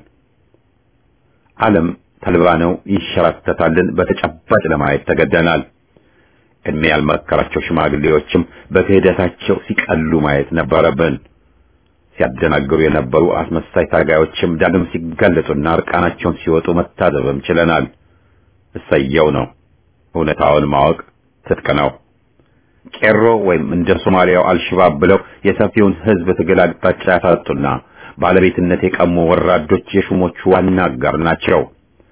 ዓለም ተልባ ነው ይሸራተታልን በተጨባጭ ለማየት ተገደናል። እድሜ ያልመከራቸው ሽማግሌዎችም በክህደታቸው ሲቀሉ ማየት ነበረብን። ሲያደናግሩ የነበሩ አስመሳይ ታጋዮችም ዳግም ሲጋለጡና እርቃናቸውን ሲወጡ መታዘብም ችለናል። እሰየው ነው። እውነታውን ማወቅ ትጥቅ ነው። ቄሮ ወይም እንደ ሶማሊያው አልሽባብ ብለው የሰፊውን ህዝብ ትግል አቅጣጫ ያሳጡና ባለቤትነት የቀሙ ወራዶች የሹሞቹ ዋና አጋር ናቸው።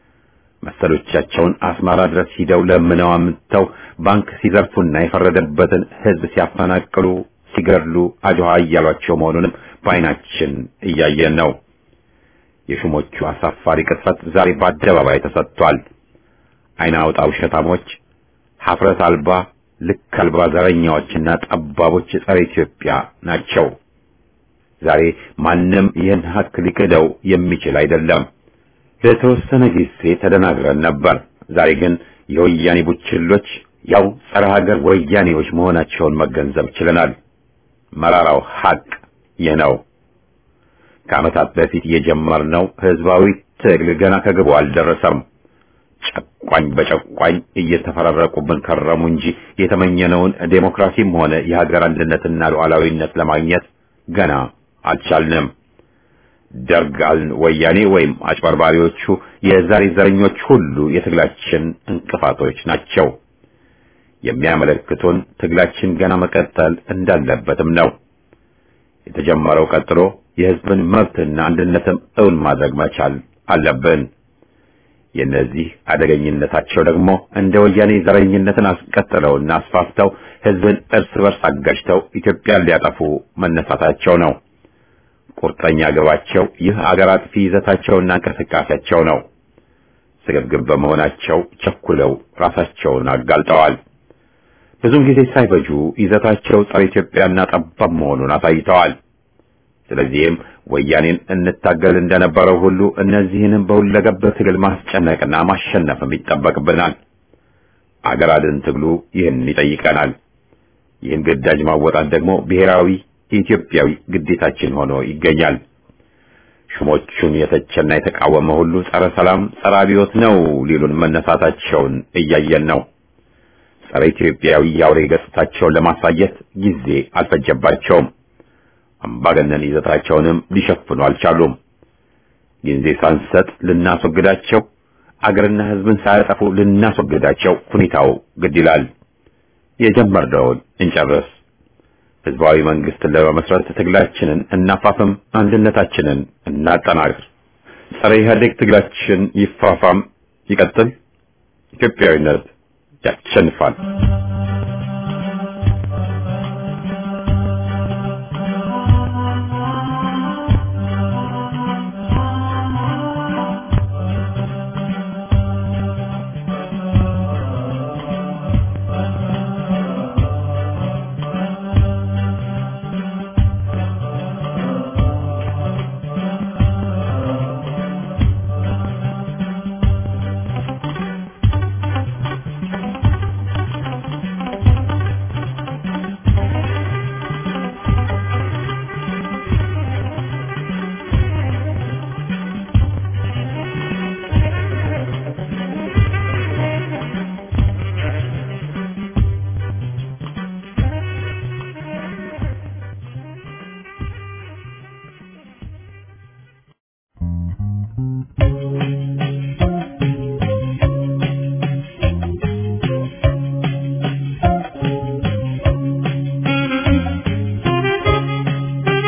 መሰሎቻቸውን አስመራ ድረስ ሂደው ለምነው አምጥተው ባንክ ሲዘርፉና የፈረደበትን ህዝብ ሲያፈናቅሉ፣ ሲገድሉ አጅዋ እያሏቸው መሆኑንም በዓይናችን እያየን ነው። የሹሞቹ አሳፋሪ ቅጥፈት ዛሬ በአደባባይ ተሰጥቷል። ዓይን አውጣ ውሸታሞች፣ ሀፍረት አልባ ልክ አልባ ዘረኛዎችና ጠባቦች ጸረ ኢትዮጵያ ናቸው። ዛሬ ማንም ይህን ሀቅ ሊክደው የሚችል አይደለም። ለተወሰነ ጊዜ ተደናግረን ነበር። ዛሬ ግን የወያኔ ቡችሎች ያው ጸረ ሀገር ወያኔዎች መሆናቸውን መገንዘብ ችለናል። መራራው ሀቅ ይህ ነው። ከዓመታት በፊት የጀመርነው ህዝባዊ ትግል ገና ከግቡ አልደረሰም። ጨቋኝ በጨቋኝ እየተፈራረቁብን ከረሙ እንጂ የተመኘነውን ዴሞክራሲም ሆነ የሀገር አንድነትና ሉዓላዊነት ለማግኘት ገና አልቻልንም። ደርግ አልን ወያኔ ወይም አጭበርባሪዎቹ የዛሬ ዘረኞች ሁሉ የትግላችን እንቅፋቶች ናቸው። የሚያመለክቱን ትግላችን ገና መቀጠል እንዳለበትም ነው። የተጀመረው ቀጥሎ የህዝብን መብትና አንድነትም እውን ማድረግ መቻል አለብን። የነዚህ አደገኝነታቸው ደግሞ እንደ ወያኔ ዘረኝነትን አስቀጥለውና አስፋፍተው ህዝብን እርስ በርስ አጋጭተው ኢትዮጵያን ሊያጠፉ መነሳታቸው ነው። ቁርጠኛ ግባቸው ይህ አገር አጥፊ ይዘታቸውና እንቅስቃሴያቸው ነው። ስግብግብ በመሆናቸው ቸኩለው ራሳቸውን አጋልጠዋል። ብዙም ጊዜ ሳይፈጁ ይዘታቸው ጸረ ኢትዮጵያና ጠባብ መሆኑን አሳይተዋል። ስለዚህም ወያኔን እንታገል እንደነበረው ሁሉ እነዚህንም በሁለገብ ትግል ማስጨነቅና ማሸነፍም ይጠበቅብናል። አገር አድን ትግሉ ይህን ይጠይቀናል። ይህን ግዳጅ ማወጣት ደግሞ ብሔራዊ የኢትዮጵያዊ ግዴታችን ሆኖ ይገኛል። ሹሞቹን የተቸና የተቃወመ ሁሉ ጸረ ሰላም፣ ጸረ አብዮት ነው ሊሉን መነሳታቸውን እያየን ነው። ጸረ ኢትዮጵያዊ የአውሬ ገጽታቸውን ለማሳየት ጊዜ አልፈጀባቸውም። አምባገነን ይዘታቸውንም ሊሸፍኑ አልቻሉም። ጊዜ ሳንሰጥ ልናስወግዳቸው፣ አገርና ሕዝብን ሳያጠፉ ልናስወግዳቸው ሁኔታው ግድ ይላል። የጀመርነውን እንጨርስ። ህዝባዊ መንግስትን ለመመስረት ትግላችንን እናፋፍም፣ አንድነታችንን እናጠናክር። ጸረ ኢህአዴግ ትግላችን ይፋፋም፣ ይቀጥል። ኢትዮጵያዊነት ያሸንፋል። Thank you.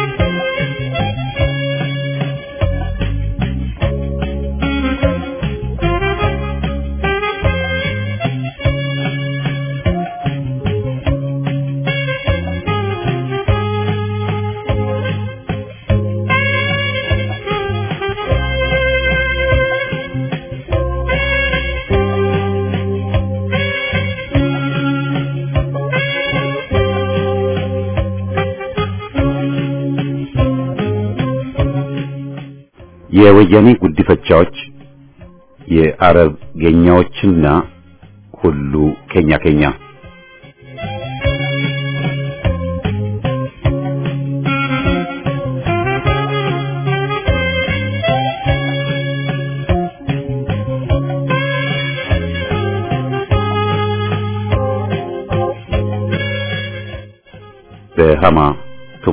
የወያኔ ጉዲፈቻዎች የአረብ ጌኛዎችና ሁሉ ኬኛ ኬኛ በሃማ ቱማ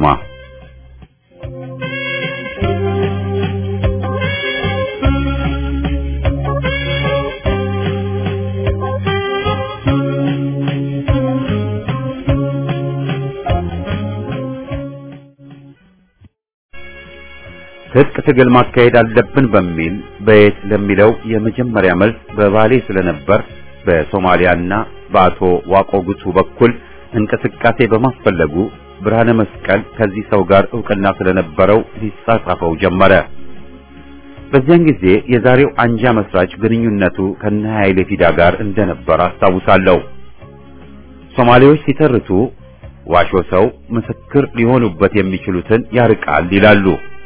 ትጥቅ ትግል ማካሄድ አለብን በሚል በየት ለሚለው የመጀመሪያ መልስ በባሌ ስለነበር በሶማሊያና በአቶ ዋቆ ጉቱ በኩል እንቅስቃሴ በማስፈለጉ ብርሃነ መስቀል ከዚህ ሰው ጋር ዕውቅና ስለነበረው ሊጻጻፈው ጀመረ። በዚያን ጊዜ የዛሬው አንጃ መስራች ግንኙነቱ ከነ ኃይሌ ፊዳ ጋር እንደነበር አስታውሳለሁ። ሶማሌዎች ሲተርቱ ዋሾ ሰው ምስክር ሊሆኑበት የሚችሉትን ያርቃል ይላሉ።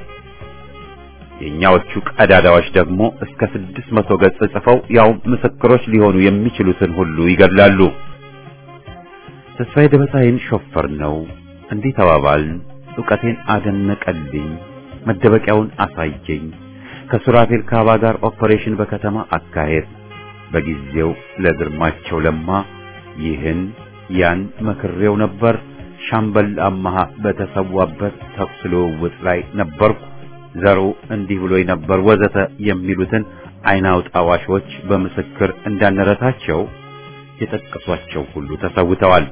የኛዎቹ ቀዳዳዎች ደግሞ እስከ ስድስት መቶ ገጽ ጽፈው ያው ምስክሮች ሊሆኑ የሚችሉትን ሁሉ ይገድላሉ። ተስፋዬ ደበሳይን ሾፈር ነው እንዲህ ተባባልን። ዕውቀቴን አደነቀልኝ፣ መደበቂያውን አሳየኝ። ከሱራፌል ካባ ጋር ኦፐሬሽን በከተማ አካሄድ በጊዜው ለግርማቸው ለማ ይህን ያን መክሬው ነበር። ሻምበል አማሃ በተሰዋበት ተኩስ ልውውጥ ላይ ነበርኩ። ዘሩ እንዲህ ብሎኝ ነበር ወዘተ የሚሉትን አይን አውጣ ዋሾች በምስክር እንዳንረታቸው የጠቀሷቸው ሁሉ ተሰውተዋል።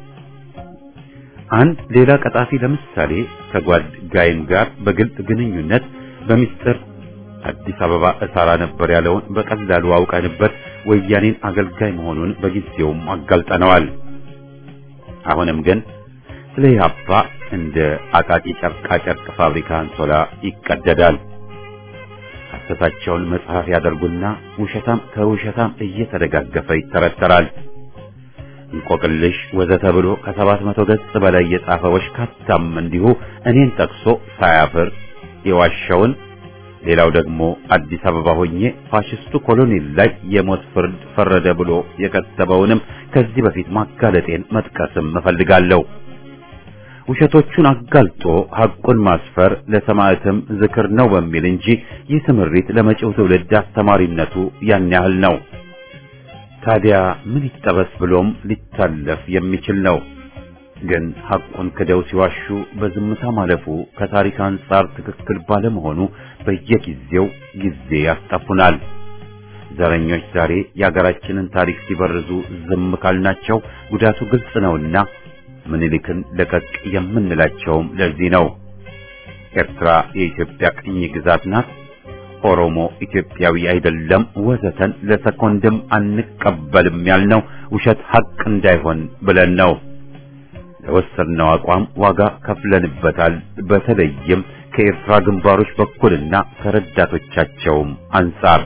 አንድ ሌላ ቀጣፊ ለምሳሌ ከጓድ ጋይም ጋር በግልጽ ግንኙነት በሚስጥር አዲስ አበባ እሰራ ነበር ያለውን በቀላሉ አውቀንበት ወያኔን አገልጋይ መሆኑን በጊዜውም አጋልጠነዋል። አሁንም ግን ስለ ኢህአፓ እንደ አቃቂ ጨርቃ ጨርቅ ፋብሪካ አንሶላ ይቀደዳል። ሐሰታቸውን መጽሐፍ ያደርጉና ውሸታም ከውሸታም እየተደጋገፈ ይተረተራል። እንቆቅልሽ ወዘተ ብሎ ከሰባት መቶ ገጽ በላይ የጻፈ ወሽካታም እንዲሁ እኔን ጠቅሶ ሳያፍር የዋሸውን ሌላው ደግሞ አዲስ አበባ ሆኜ ፋሽስቱ ኮሎኔል ላይ የሞት ፍርድ ፈረደ ብሎ የከተበውንም ከዚህ በፊት ማጋለጤን መጥቀስም እፈልጋለሁ። ውሸቶቹን አጋልጦ ሐቁን ማስፈር ለሰማዕትም ዝክር ነው በሚል እንጂ ይህ ትምህርት ለመጪው ትውልድ አስተማሪነቱ ያን ያህል ነው። ታዲያ ምን ይጠበስ ብሎም ሊታለፍ የሚችል ነው። ግን ሐቁን ክደው ሲዋሹ በዝምታ ማለፉ ከታሪክ አንጻር ትክክል ባለመሆኑ በየጊዜው ጊዜ ያስጠፉናል። ዘረኞች ዛሬ የአገራችንን ታሪክ ሲበርዙ ዝም ካልናቸው ጉዳቱ ግልጽ ነውና ምኒልክን ለቀቅ የምንላቸውም ለዚህ ነው። ኤርትራ የኢትዮጵያ ቅኝ ግዛት ናት፣ ኦሮሞ ኢትዮጵያዊ አይደለም፣ ወዘተን ለሰኮንድም አንቀበልም ያልነው ውሸት ሐቅ እንዳይሆን ብለን ነው። ለወሰድነው አቋም ዋጋ ከፍለንበታል። በተለይም ከኤርትራ ግንባሮች በኩልና ከረዳቶቻቸውም አንጻር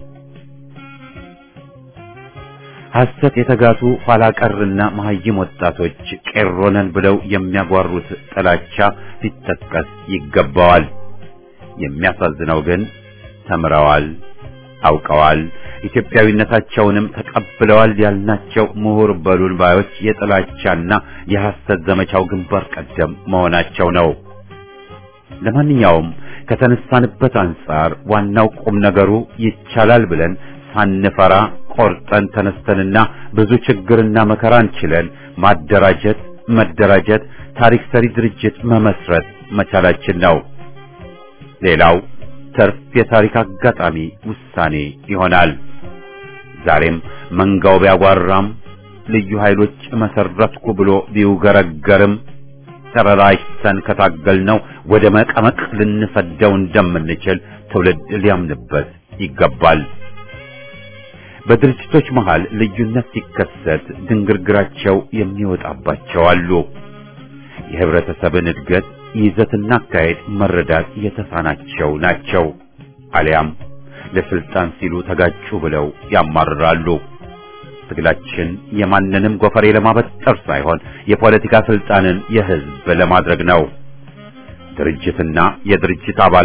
ሐሰት የተጋቱ ኋላ ቀርና መሐይም ወጣቶች ቄሮነን ብለው የሚያጓሩት ጥላቻ ሊጠቀስ ይገባዋል። የሚያሳዝነው ግን ተምረዋል፣ አውቀዋል፣ ኢትዮጵያዊነታቸውንም ተቀብለዋል ያልናቸው ምሁር በሉን ባዮች የጥላቻና የሐሰት ዘመቻው ግንባር ቀደም መሆናቸው ነው። ለማንኛውም ከተነሳንበት አንጻር ዋናው ቁም ነገሩ ይቻላል ብለን ሳንፈራ ቆርጠን ተነስተንና ብዙ ችግርና መከራን ችለን ማደራጀት፣ መደራጀት፣ ታሪክ ሰሪ ድርጅት መመስረት መቻላችን ነው። ሌላው ተርፍ የታሪክ አጋጣሚ ውሳኔ ይሆናል። ዛሬም መንጋው ቢያጓራም ልዩ ኃይሎች መሰረትኩ ብሎ ቢውገረገርም ተረራጅተን ከታገልነው ወደ መቀመቅ ልንሰደው እንደምንችል ትውልድ ሊያምንበት ይገባል። በድርጅቶች መሃል ልዩነት ሲከሰት ድንግርግራቸው የሚወጣባቸው አሉ። የህብረተሰብን እድገት ይዘትና አካሄድ መረዳት የተሳናቸው ናቸው። አሊያም ለስልጣን ሲሉ ተጋጩ ብለው ያማርራሉ። ትግላችን የማንንም ጎፈሬ ለማበጠር ሳይሆን የፖለቲካ ስልጣንን የህዝብ ለማድረግ ነው። ድርጅትና የድርጅት አባላት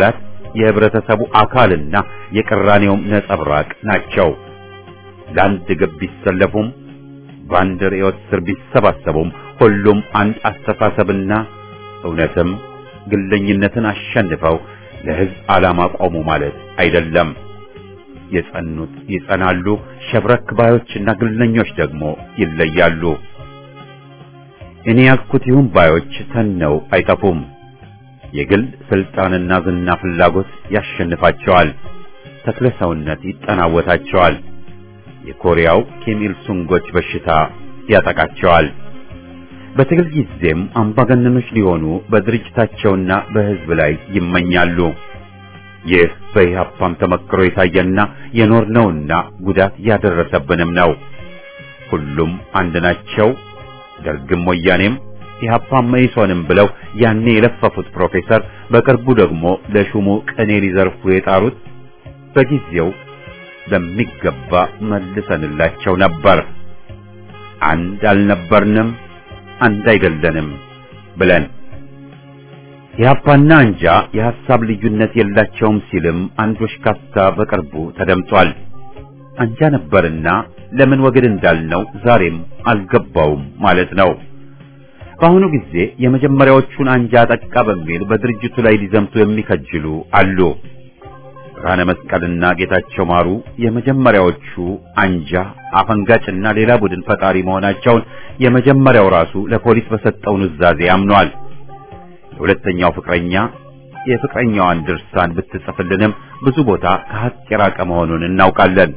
የህብረተሰቡ አካልና የቅራኔውም ነጸብራቅ ናቸው። ለአንድ ግብ ቢሰለፉም በአንድ ርዕዮት ስር ቢሰባሰቡም ሁሉም አንድ አስተሳሰብና እውነትም ግለኝነትን አሸንፈው ለህዝብ ዓላማ ቆሙ ማለት አይደለም። የጸኑት ይጸናሉ፣ ሸብረክ ባዮችና ግለኞች ደግሞ ይለያሉ። እኔ ያልኩት ይሁን ባዮች ተነው አይጠፉም። የግል ስልጣንና ዝና ፍላጎት ያሸንፋቸዋል። ተክለ ሰውነት ይጠናወታቸዋል። የኮሪያው ኪም ኢል ሱንጎች በሽታ ያጠቃቸዋል። በትግል ጊዜም አምባገነኖች ሊሆኑ በድርጅታቸውና በህዝብ ላይ ይመኛሉ። ይህ በኢህአፓም ተመክሮ የታየና የኖርነውና ጉዳት ያደረሰብንም ነው። ሁሉም አንድ ናቸው። ደርግም ወያኔም ኢህአፓም መኢሶንም ብለው ያኔ የለፈፉት ፕሮፌሰር በቅርቡ ደግሞ ለሹሙ ቅኔ ሊዘርፉ የጣሩት በጊዜው በሚገባ መልሰንላቸው ነበር። አንድ አልነበርንም፣ አንድ አይደለንም ብለን ኢህአፓና አንጃ የሐሳብ ልዩነት የላቸውም ሲልም አንድ ወሽካታ በቅርቡ ተደምጧል። አንጃ ነበርና ለምን ወግድ እንዳልነው ዛሬም አልገባውም ማለት ነው። በአሁኑ ጊዜ የመጀመሪያዎቹን አንጃ ጠቃ በሚል በድርጅቱ ላይ ሊዘምቱ የሚከጅሉ አሉ። ብርሃነ መስቀልና ጌታቸው ማሩ የመጀመሪያዎቹ አንጃ አፈንጋጭና ሌላ ቡድን ፈጣሪ መሆናቸውን የመጀመሪያው ራሱ ለፖሊስ በሰጠው ኑዛዜ አምኗል። የሁለተኛው ፍቅረኛ የፍቅረኛዋን ድርሳን ብትጽፍልንም ብዙ ቦታ ከሀቅ የራቀ መሆኑን እናውቃለን።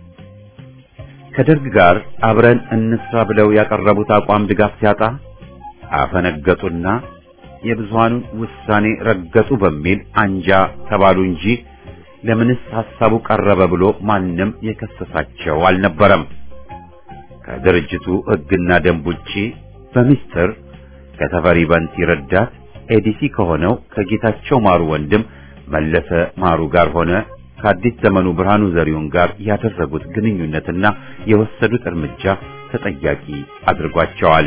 ከደርግ ጋር አብረን እንስራ ብለው ያቀረቡት አቋም ድጋፍ ሲያጣ አፈነገጡና የብዙሃኑን ውሳኔ ረገጡ በሚል አንጃ ተባሉ እንጂ ለምንስ ሐሳቡ ቀረበ ብሎ ማንም የከሰሳቸው አልነበረም። ከድርጅቱ ሕግና ደንብ ውጪ በሚስጥር ከተፈሪ በንቲ ረዳት ኤዲሲ ከሆነው ከጌታቸው ማሩ ወንድም መለሰ ማሩ ጋር ሆነ ከአዲስ ዘመኑ ብርሃኑ ዘሪሁን ጋር ያደረጉት ግንኙነትና የወሰዱት እርምጃ ተጠያቂ አድርጓቸዋል።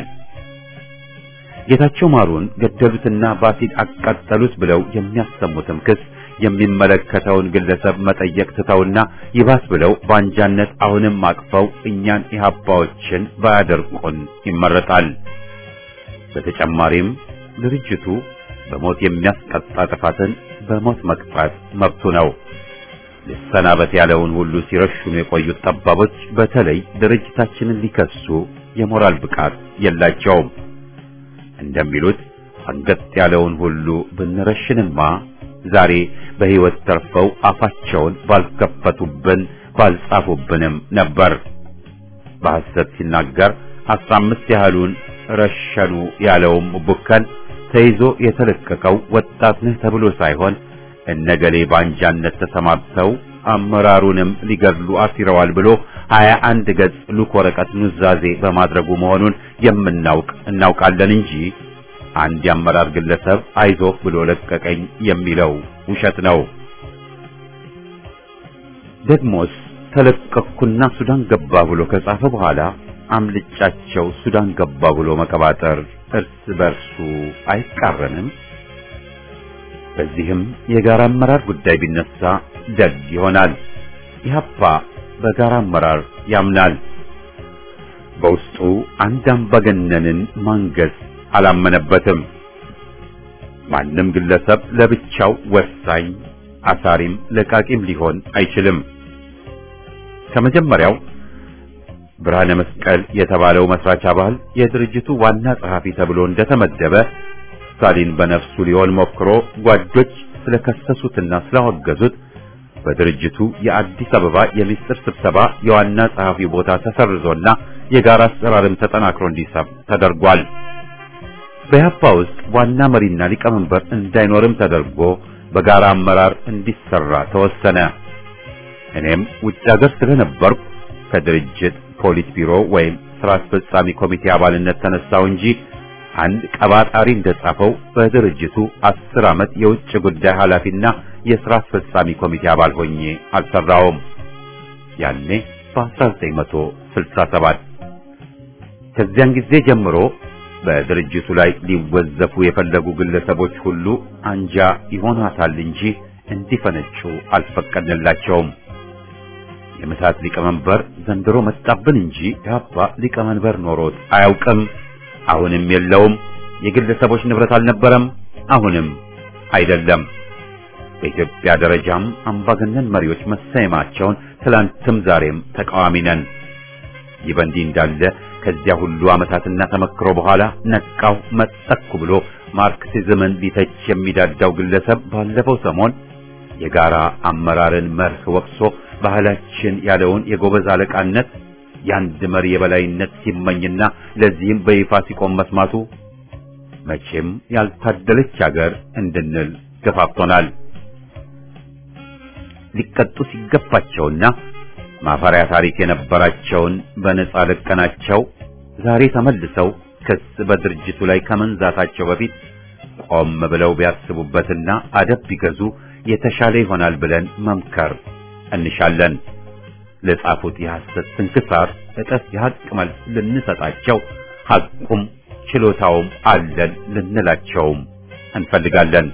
ጌታቸው ማሩን ገደሉትና በአሲድ አቃጠሉት ብለው የሚያሰሙትም ክስ የሚመለከተውን ግለሰብ መጠየቅ ትተውና ይባስ ብለው በአንጃነት አሁንም አቅፈው እኛን ኢህአፓዎችን ባያደርቁን ይመረጣል። በተጨማሪም ድርጅቱ በሞት የሚያስቀጣ ጥፋትን በሞት መቅጣት መብቱ ነው። ልሰናበት ያለውን ሁሉ ሲረሽኑ የቆዩት ጠባቦች በተለይ ድርጅታችንን ሊከሱ የሞራል ብቃት የላቸውም። እንደሚሉት አንገት ያለውን ሁሉ ብንረሽንማ ዛሬ በሕይወት ተርፈው አፋቸውን ባልከፈቱብን ባልጻፉብንም ነበር። በሐሰት ሲናገር አስራ አምስት ያህሉን ረሸኑ ያለውም ቡከን ተይዞ የተለቀቀው ወጣት ነህ ተብሎ ሳይሆን እነገሌ ባንጃነት ተሰማርተው አመራሩንም ሊገድሉ አሲረዋል ብሎ ሀያ አንድ ገጽ ሉክ ወረቀት ኑዛዜ በማድረጉ መሆኑን የምናውቅ እናውቃለን እንጂ አንድ የአመራር ግለሰብ አይዞህ ብሎ ለቀቀኝ የሚለው ውሸት ነው። ደግሞስ ተለቀቅኩና ሱዳን ገባ ብሎ ከጻፈ በኋላ አምልጫቸው ሱዳን ገባ ብሎ መቀባጠር እርስ በርሱ አይቃረንም? በዚህም የጋራ አመራር ጉዳይ ቢነሳ ደግ ይሆናል። ኢህአፓ በጋራ አመራር ያምናል። በውስጡ አንድ አምባገነንን ማንገስ አላመነበትም። ማንም ግለሰብ ለብቻው ወሳኝ አሳሪም ለቃቂም ሊሆን አይችልም። ከመጀመሪያው ብርሃነ መስቀል የተባለው መስራች አባል የድርጅቱ ዋና ጸሐፊ ተብሎ እንደተመደበ ስታሊን በነፍሱ ሊሆን ሞክሮ ጓዶች ስለከሰሱትና ስላወገዙት በድርጅቱ የአዲስ አበባ የሚስጥር ስብሰባ የዋና ጸሐፊ ቦታ ተሰርዞና የጋራ አሰራርም ተጠናክሮ እንዲሰብ ተደርጓል። በያፓ ውስጥ ዋና መሪና ሊቀመንበር እንዳይኖርም ተደርጎ በጋራ አመራር እንዲሰራ ተወሰነ። እኔም ውጭ ሀገር ስለነበርኩ ከድርጅት ፖሊት ቢሮ ወይም ስራ አስፈጻሚ ኮሚቴ አባልነት ተነሳው እንጂ አንድ ቀባጣሪ እንደጻፈው በድርጅቱ አስር ዓመት የውጭ ጉዳይ ኃላፊና የሥራ አስፈጻሚ ኮሚቴ አባል ሆኜ አልሰራውም። ያኔ በ1967 ከዚያን ጊዜ ጀምሮ በድርጅቱ ላይ ሊወዘፉ የፈለጉ ግለሰቦች ሁሉ አንጃ ይሆናታል እንጂ እንዲፈነጩ አልፈቀድንላቸውም። የምታት ሊቀመንበር ዘንድሮ መጣብን እንጂ ኢህአፓ ሊቀመንበር ኖሮት አያውቅም። አሁንም የለውም። የግለሰቦች ንብረት አልነበረም፣ አሁንም አይደለም። በኢትዮጵያ ደረጃም አምባገነን መሪዎች መሰየማቸውን ትላንትም ዛሬም ተቃዋሚ ነን። ይህ በእንዲህ እንዳለ ከዚያ ሁሉ ዓመታትና ተመክሮ በኋላ ነቃው መጠኩ ብሎ ማርክሲዝምን ሊተች የሚዳዳው ግለሰብ ባለፈው ሰሞን የጋራ አመራርን መርህ ወቅሶ ባህላችን ያለውን የጎበዝ አለቃነት የአንድ መሪ የበላይነት ሲመኝና ለዚህም በይፋ ሲቆም መስማቱ መቼም ያልታደለች ሀገር እንድንል ገፋፍቶናል። ሊቀጡ ሲገባቸውና ማፈሪያ ታሪክ የነበራቸውን በነጻ ለቀናቸው ዛሬ ተመልሰው ክስ በድርጅቱ ላይ ከመንዛታቸው በፊት ቆም ብለው ቢያስቡበትና አደብ ቢገዙ የተሻለ ይሆናል ብለን መምከር እንሻለን። ለጻፉት የሐሰት ስንክሳር እጥፍ የሐቅ መልስ ልንሰጣቸው ሐቁም ችሎታውም አለን ልንላቸውም እንፈልጋለን።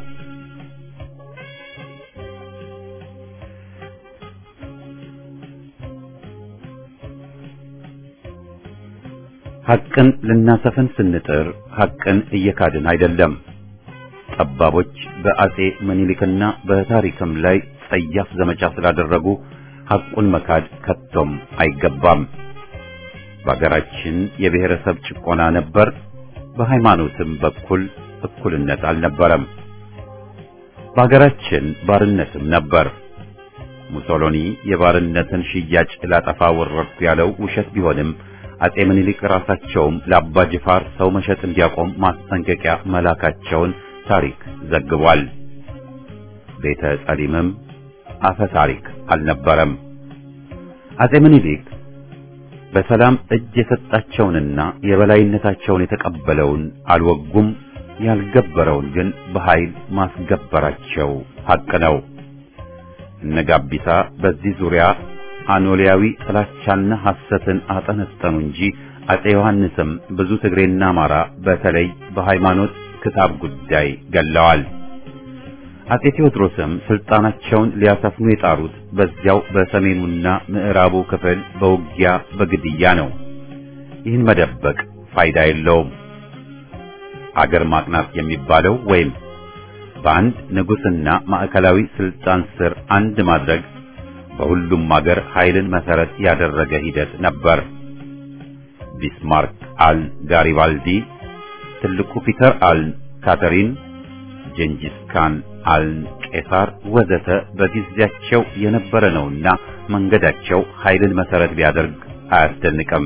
ሐቅን ልናሰፍን ስንጥር ሐቅን እየካድን አይደለም። ጠባቦች በአጼ ምኒልክና በታሪክም ላይ ጸያፍ ዘመቻ ስላደረጉ ሐቁን መካድ ከቶም አይገባም። በአገራችን የብሔረሰብ ጭቆና ነበር። በሃይማኖትም በኩል እኩልነት አልነበረም። በአገራችን ባርነትም ነበር። ሙሶሎኒ የባርነትን ሽያጭ ላጠፋ ወረድኩ ያለው ውሸት ቢሆንም አጼ ምኒልክ ራሳቸውም ለአባ ጅፋር ሰው መሸጥ እንዲያቆም ማስጠንቀቂያ መላካቸውን ታሪክ ዘግቧል። ቤተ ጸሊምም አፈ ታሪክ አልነበረም። አጼ ምኒልክ በሰላም እጅ የሰጣቸውንና የበላይነታቸውን የተቀበለውን አልወጉም፣ ያልገበረውን ግን በኃይል ማስገበራቸው ሐቅ ነው። እነ ጋቢሳ በዚህ ዙሪያ አኖሊያዊ ጥላቻና ሐሰትን አጠነጠኑ እንጂ አጼ ዮሐንስም ብዙ ትግሬና አማራ በተለይ በሃይማኖት ክታብ ጉዳይ ገለዋል። አጼ ቴዎድሮስም ስልጣናቸውን ሊያሰፍኑ የጣሩት በዚያው በሰሜኑና ምዕራቡ ክፍል በውጊያ በግድያ ነው። ይህን መደበቅ ፋይዳ የለውም። አገር ማቅናት የሚባለው ወይም በአንድ ንጉሥና ማዕከላዊ ስልጣን ስር አንድ ማድረግ በሁሉም አገር ኃይልን መሰረት ያደረገ ሂደት ነበር። ቢስማርክ አል ጋሪባልዲ፣ ትልቁ ፒተር አል ካተሪን፣ ጀንጂስ ካን አል ቄሳር ወዘተ በጊዜያቸው የነበረ ነውና መንገዳቸው ኃይልን መሰረት ቢያደርግ አያስደንቅም።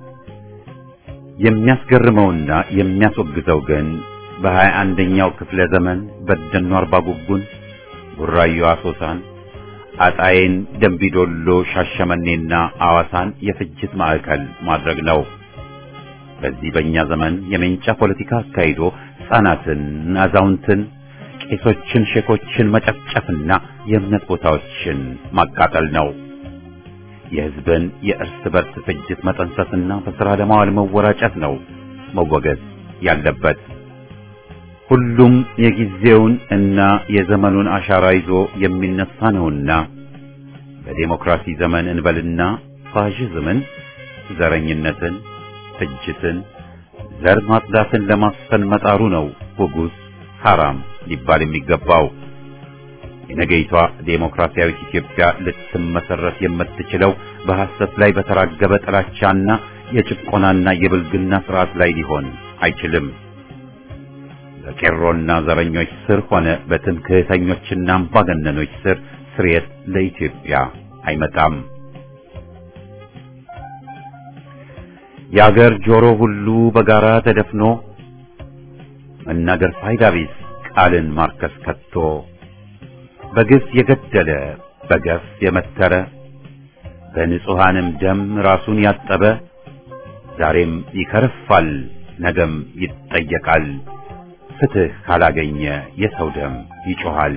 የሚያስገርመውና የሚያስወግዘው ግን በሀያ አንደኛው ክፍለ ዘመን በደኖ አርባ ጉጉን፣ ቡራዮ አሶሳን፣ አጣዬን፣ ደንቢዶሎ፣ ሻሸመኔና አዋሳን የፍጅት ማዕከል ማድረግ ነው። በዚህ በእኛ ዘመን የሜንጫ ፖለቲካ አካሂዶ ሕፃናትን፣ አዛውንትን፣ ቄሶችን፣ ሼኮችን መጨፍጨፍና የእምነት ቦታዎችን ማቃጠል ነው። የሕዝብን የእርስ በርስ ፍጅት መጠንሰስና በሥራ ለማዋል መወራጨት ነው መወገዝ ያለበት። ሁሉም የጊዜውን እና የዘመኑን አሻራ ይዞ የሚነሳ ነውና በዴሞክራሲ ዘመን እንበልና ፋሽዝምን፣ ዘረኝነትን፣ ፍጅትን፣ ዘር ማጽዳትን ለማስፈን መጣሩ ነው ውጉዝ ሐራም ሊባል የሚገባው። የነገይቷ ዴሞክራሲያዊት ኢትዮጵያ ልትመሰረት የምትችለው በሐሰት ላይ በተራገበ ጥላቻና የጭቆናና የብልግና ስርዓት ላይ ሊሆን አይችልም። በቄሮና ዘረኞች ስር ሆነ በትምክህተኞችና አምባገነኖች ስር ስርየት ለኢትዮጵያ አይመጣም። የአገር ጆሮ ሁሉ በጋራ ተደፍኖ መናገር ፋይዳ ቢስ ቃልን ማርከስ ከቶ በግፍ የገደለ በገፍ የመተረ በንጹሐንም ደም ራሱን ያጠበ ዛሬም ይከርፋል፣ ነገም ይጠየቃል። ፍትህ ካላገኘ የሰው ደም ይጮኻል።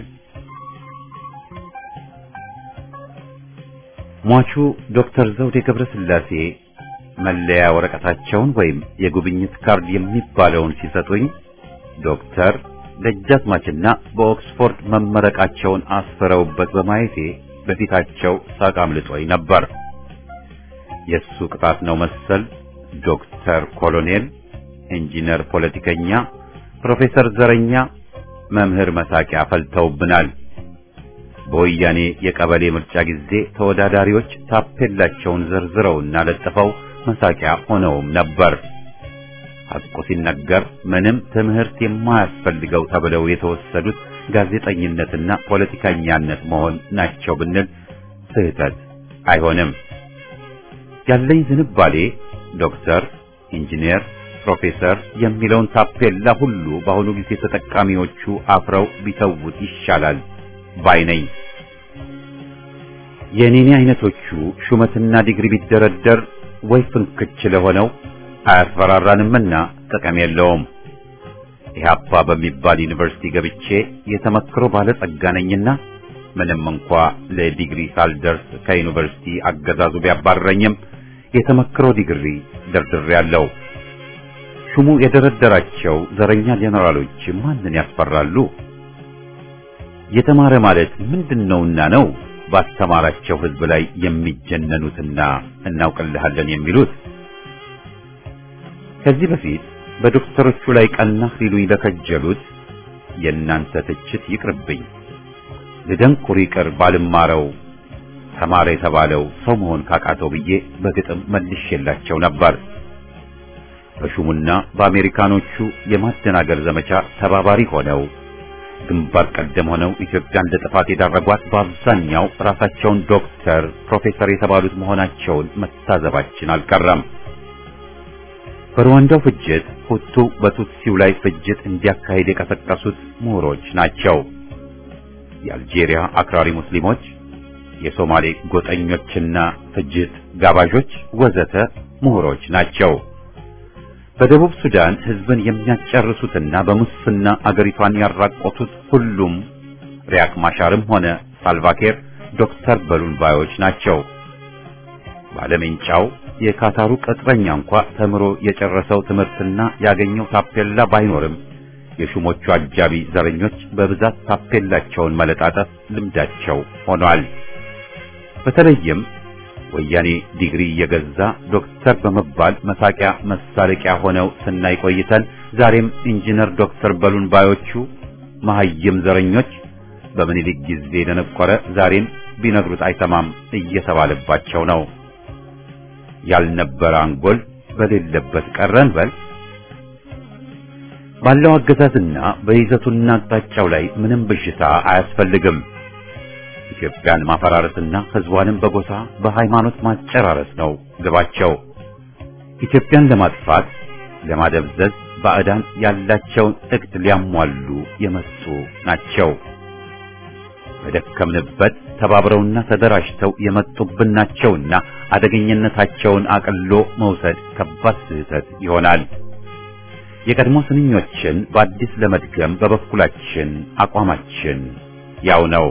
ሟቹ ዶክተር ዘውዴ ገብረ ሥላሴ መለያ ወረቀታቸውን ወይም የጉብኝት ካርድ የሚባለውን ሲሰጡኝ ዶክተር ደጃዝማችና በኦክስፎርድ መመረቃቸውን አስፈረውበት በማየቴ በፊታቸው ሳቅ አምልጦኝ ነበር። የሱ ቅጣት ነው መሰል ዶክተር ኮሎኔል፣ ኢንጂነር ፖለቲከኛ፣ ፕሮፌሰር ዘረኛ፣ መምህር መሳቂያ ፈልተውብናል። በወያኔ የቀበሌ ምርጫ ጊዜ ተወዳዳሪዎች ታፔላቸውን ዘርዝረውና ለጥፈው መሳቂያ ሆነውም ነበር። ሐቁ ሲነገር ምንም ትምህርት የማያስፈልገው ተብለው የተወሰዱት ጋዜጠኝነትና ፖለቲከኛነት መሆን ናቸው ብንል ስህተት አይሆንም። ያለኝ ዝንባሌ ዶክተር፣ ኢንጂነር፣ ፕሮፌሰር የሚለውን ታፔላ ሁሉ በአሁኑ ጊዜ ተጠቃሚዎቹ አፍረው ቢተውት ይሻላል ባይ ነኝ። የኔኔ አይነቶቹ ሹመትና ዲግሪ ቢደረደር ወይ ፍንክች ለሆነው አያስፈራራንምና ጥቅም የለውም። ኢህአፓ በሚባል ዩኒቨርሲቲ ገብቼ የተመክሮ ባለጸጋ ነኝና ምንም እንኳ ለዲግሪ ሳልደርስ ከዩኒቨርሲቲ አገዛዙ ቢያባረኝም የተመክሮ ዲግሪ ደርድሬያለሁ። ሹሙ የደረደራቸው ዘረኛ ጄኔራሎች ማንን ያስፈራሉ? የተማረ ማለት ምንድነውና ነው ባስተማራቸው ህዝብ ላይ የሚጀነኑትና እናውቅልሃለን የሚሉት? ከዚህ በፊት በዶክተሮቹ ላይ ቀናህ ሊሉኝ ለከጀሉት የእናንተ ትችት ይቅርብኝ። ልደንቁር ይቅር ባልማረው ተማረ የተባለው ሰው መሆን ካቃተው ብዬ በግጥም መልሼላቸው ነበር። በሹሙና በአሜሪካኖቹ የማደናገር ዘመቻ ተባባሪ ሆነው ግንባር ቀደም ሆነው ኢትዮጵያን ለጥፋት የዳረጓት በአብዛኛው ራሳቸውን ዶክተር፣ ፕሮፌሰር የተባሉት መሆናቸውን መታዘባችን አልቀረም። በሩዋንዳው ፍጅት ሁቱ በቱትሲው ላይ ፍጅት እንዲያካሄድ የቀሰቀሱት ምሁሮች ናቸው። የአልጄሪያ አክራሪ ሙስሊሞች፣ የሶማሌ ጎጠኞችና ፍጅት ጋባዦች ወዘተ ምሁሮች ናቸው። በደቡብ ሱዳን ህዝብን የሚያጨርሱትና በሙስና አገሪቷን ያራቆቱት ሁሉም ሪያክ ማሻርም ሆነ ሳልቫኬር ዶክተር በሉን ባዮች ናቸው። ባለሜንጫው የካታሩ ቅጥረኛ እንኳ ተምሮ የጨረሰው ትምህርትና ያገኘው ታፔላ ባይኖርም የሹሞቹ አጃቢ ዘረኞች በብዛት ታፔላቸውን መለጣጠፍ ልምዳቸው ሆኗል። በተለይም ወያኔ ዲግሪ እየገዛ ዶክተር በመባል መሳቂያ መሳለቂያ ሆነው ስናይ ቆይተን ዛሬም ኢንጂነር ዶክተር በሉን ባዮቹ መሐይም ዘረኞች በምኒልክ ጊዜ ደነቆረ ዛሬም ቢነግሩት አይሰማም እየተባለባቸው ነው። ያልነበረ አንጎል በሌለበት ቀረን በል። ባለው አገዛዝና በይዘቱና አቅጣጫው ላይ ምንም ብዥታ አያስፈልግም። ኢትዮጵያን ማፈራረስና ህዝቧንም በጎሳ በሃይማኖት ማጨራረስ ነው ግባቸው። ኢትዮጵያን ለማጥፋት ለማደብዘዝ ባዕዳን ያላቸውን እቅድ ሊያሟሉ የመጡ ናቸው። በደከምንበት ተባብረውና ተደራጅተው የመጡብን ናቸውና አደገኝነታቸውን አቅሎ መውሰድ ከባድ ስህተት ይሆናል። የቀድሞ ስንኞችን በአዲስ ለመድገም በበኩላችን አቋማችን ያው ነው።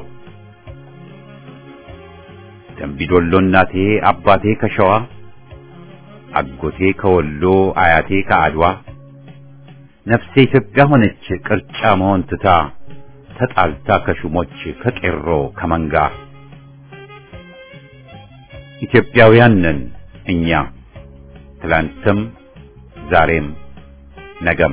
ደምቢዶሎ እናቴ አባቴ ከሸዋ አጎቴ ከወሎ አያቴ ከአድዋ ነፍሴ ኢትዮጵያ ሆነች ቅርጫ መሆን ትታ ተጣልታ ከሹሞች ከቄሮ ከመንጋ ኢትዮጵያውያን ነን እኛ ትላንትም ዛሬም ነገም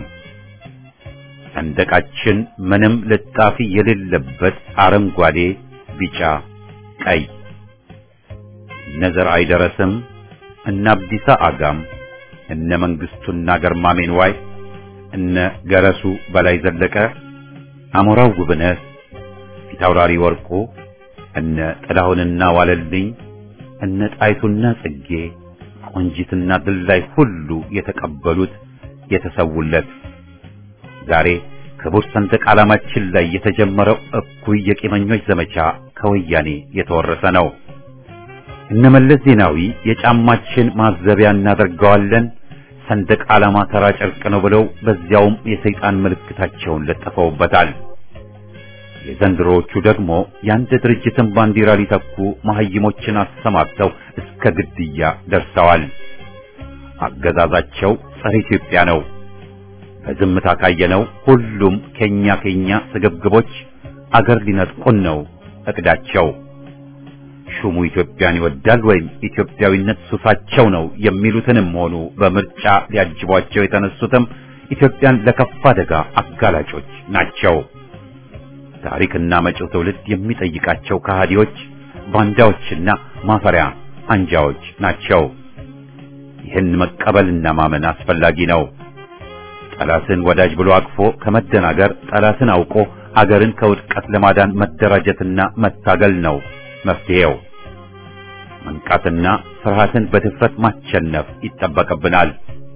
ሰንደቃችን ምንም ልጣፊ የሌለበት አረንጓዴ፣ ቢጫ፣ ቀይ እነ ዘርአይ ደረስም እነ አብዲሳ አጋም እነ መንግስቱና ገርማሜን ዋይ እነ ገረሱ በላይ ዘለቀ አሞራው ጉብነት ፊታውራሪ ወርቁ እነ ጥላሁንና ዋለልኝ እነ ጣይቱና ጽጌ ቆንጂትና ድላይ ሁሉ የተቀበሉት የተሰውለት ዛሬ ክቡር ሰንደቅ ዓላማችን ላይ የተጀመረው እኩይ የቂመኞች ዘመቻ ከወያኔ የተወረሰ ነው። እነመለስ ዜናዊ የጫማችን ማዘቢያ እናደርገዋለን ሰንደቅ ዓላማ ተራ ጨርቅ ነው ብለው በዚያውም የሰይጣን ምልክታቸውን ለጥፈውበታል። የዘንድሮዎቹ ደግሞ የአንድ ድርጅትን ባንዲራ ሊተኩ መሐይሞችን አሰማርተው እስከ ግድያ ደርሰዋል። አገዛዛቸው ጸረ ኢትዮጵያ ነው። በዝምታ ካየነው ሁሉም ከኛ ከኛ ስግብግቦች አገር ሊነጥቁን ነው እቅዳቸው። ሹሙ ኢትዮጵያን ይወዳል ወይም ኢትዮጵያዊነት ሱሳቸው ነው የሚሉትንም ሆኑ በምርጫ ሊያጅቧቸው የተነሱትም ኢትዮጵያን ለከፋ አደጋ አጋላጮች ናቸው። ታሪክና መጪው ትውልድ የሚጠይቃቸው ከሃዲዎች፣ ባንዳዎችና ማፈሪያ አንጃዎች ናቸው። ይህን መቀበልና ማመን አስፈላጊ ነው። ጠላትን ወዳጅ ብሎ አቅፎ ከመደናገር ጠላትን አውቆ አገርን ከውድቀት ለማዳን መደራጀትና መታገል ነው መፍትሄው። መንቃትና ፍርሃትን በድፍረት ማሸነፍ ይጠበቅብናል።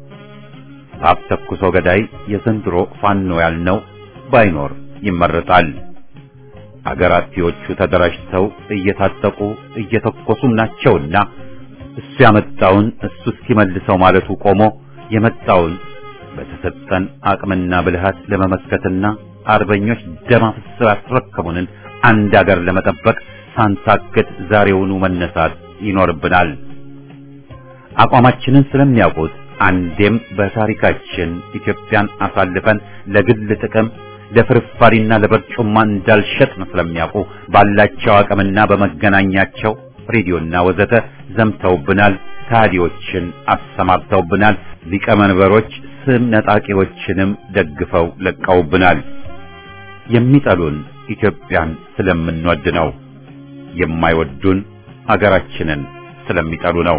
በአፍ ተኩሶ ገዳይ የዘንድሮ ፋኖ ያልነው ባይኖር ይመረጣል። አገር አጥፊዎቹ ተደራጅተው እየታጠቁ እየተኮሱም ናቸውና እሱ ያመጣውን እሱ እስኪመልሰው ማለቱ ቆሞ የመጣውን በተሰጠን አቅምና ብልሃት ለመመስከትና አርበኞች ደም አፍስሰው ያስረከቡንን አንድ አገር ለመጠበቅ ሳንታክት ዛሬውኑ መነሳት ይኖርብናል። አቋማችንን ስለሚያውቁት አንዴም በታሪካችን ኢትዮጵያን አሳልፈን ለግል ጥቅም ለፍርፋሪና ለበርጩማ እንዳልሸጥን ስለሚያውቁ ባላቸው አቅምና በመገናኛቸው ሬዲዮና ወዘተ ዘምተውብናል። ከሃዲዎችን አሰማርተውብናል። ሊቀመንበሮች ስም ነጣቂዎችንም ደግፈው ለቀውብናል። የሚጠሉን ኢትዮጵያን ስለምንወድ ነው። የማይወዱን ሀገራችንን ስለሚጠሉ ነው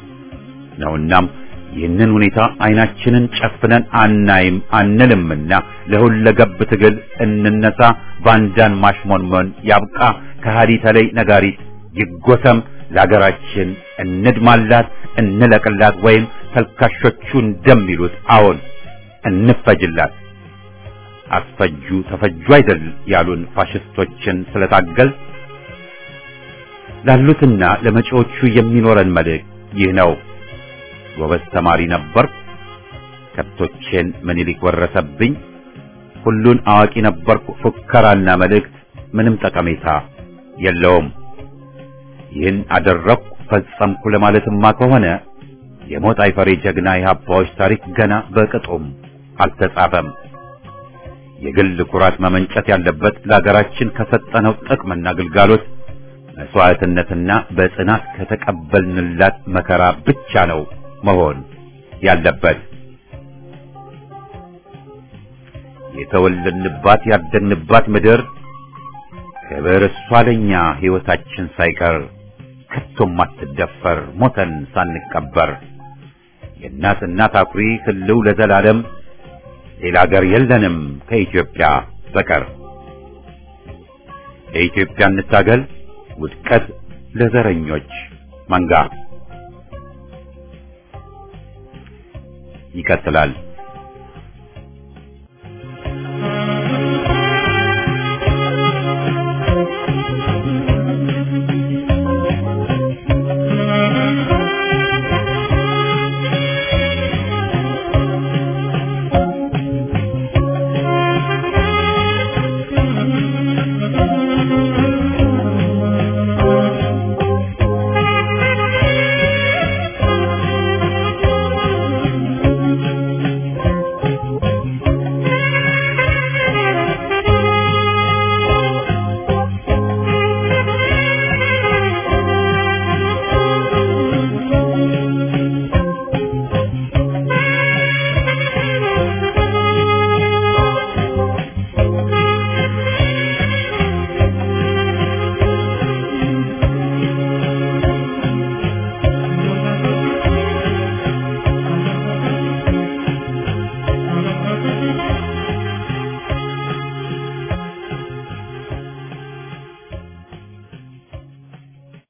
ነውናም ይህንን ሁኔታ አይናችንን ጨፍነን አናይም አንልምና ለሁለገብ ትግል እንነሳ። ባንዳን ማሽሞንሞን ያብቃ። ከሃዲ ተለይ ነጋሪት ይጎሰም። ለሀገራችን እንድማላት፣ እንለቅላት፣ ወይም ተልካሾቹ እንደሚሉት አዎን እንፈጅላት። አስፈጁ ተፈጁ አይደል ያሉን ፋሽስቶችን ስለታገል ላሉትና ለመጪዎቹ የሚኖረን መልእክት ይህ ነው። ጎበዝ ተማሪ ነበርኩ፣ ከብቶቼን ምኒልክ ወረሰብኝ፣ ሁሉን አዋቂ ነበርኩ፣ ፉከራና መልእክት ምንም ጠቀሜታ የለውም። ይህን አደረግኩ ፈጸምኩ ለማለትማ ከሆነ የሞት አይፈሬ ጀግና የሀባዎች ታሪክ ገና በቅጡም አልተጻፈም። የግል ኩራት መመንጨት ያለበት ለሀገራችን ከሰጠነው ጥቅምና ግልጋሎት መስዋዕትነትና በጽናት ከተቀበልንላት መከራ ብቻ ነው መሆን ያለበት። የተወለድንባት ያደግንባት ምድር ክብር እሷ ለኛ ሕይወታችን ሳይቀር ከቶም አትደፈር ሞተን ሳንቀበር የእናት እናት አኩሪ ህልው ለዘላለም ሌላ አገር የለንም ከኢትዮጵያ በቀር። ለኢትዮጵያ እንታገል ውድቀት ለዘረኞች መንጋ። ይቀጥላል።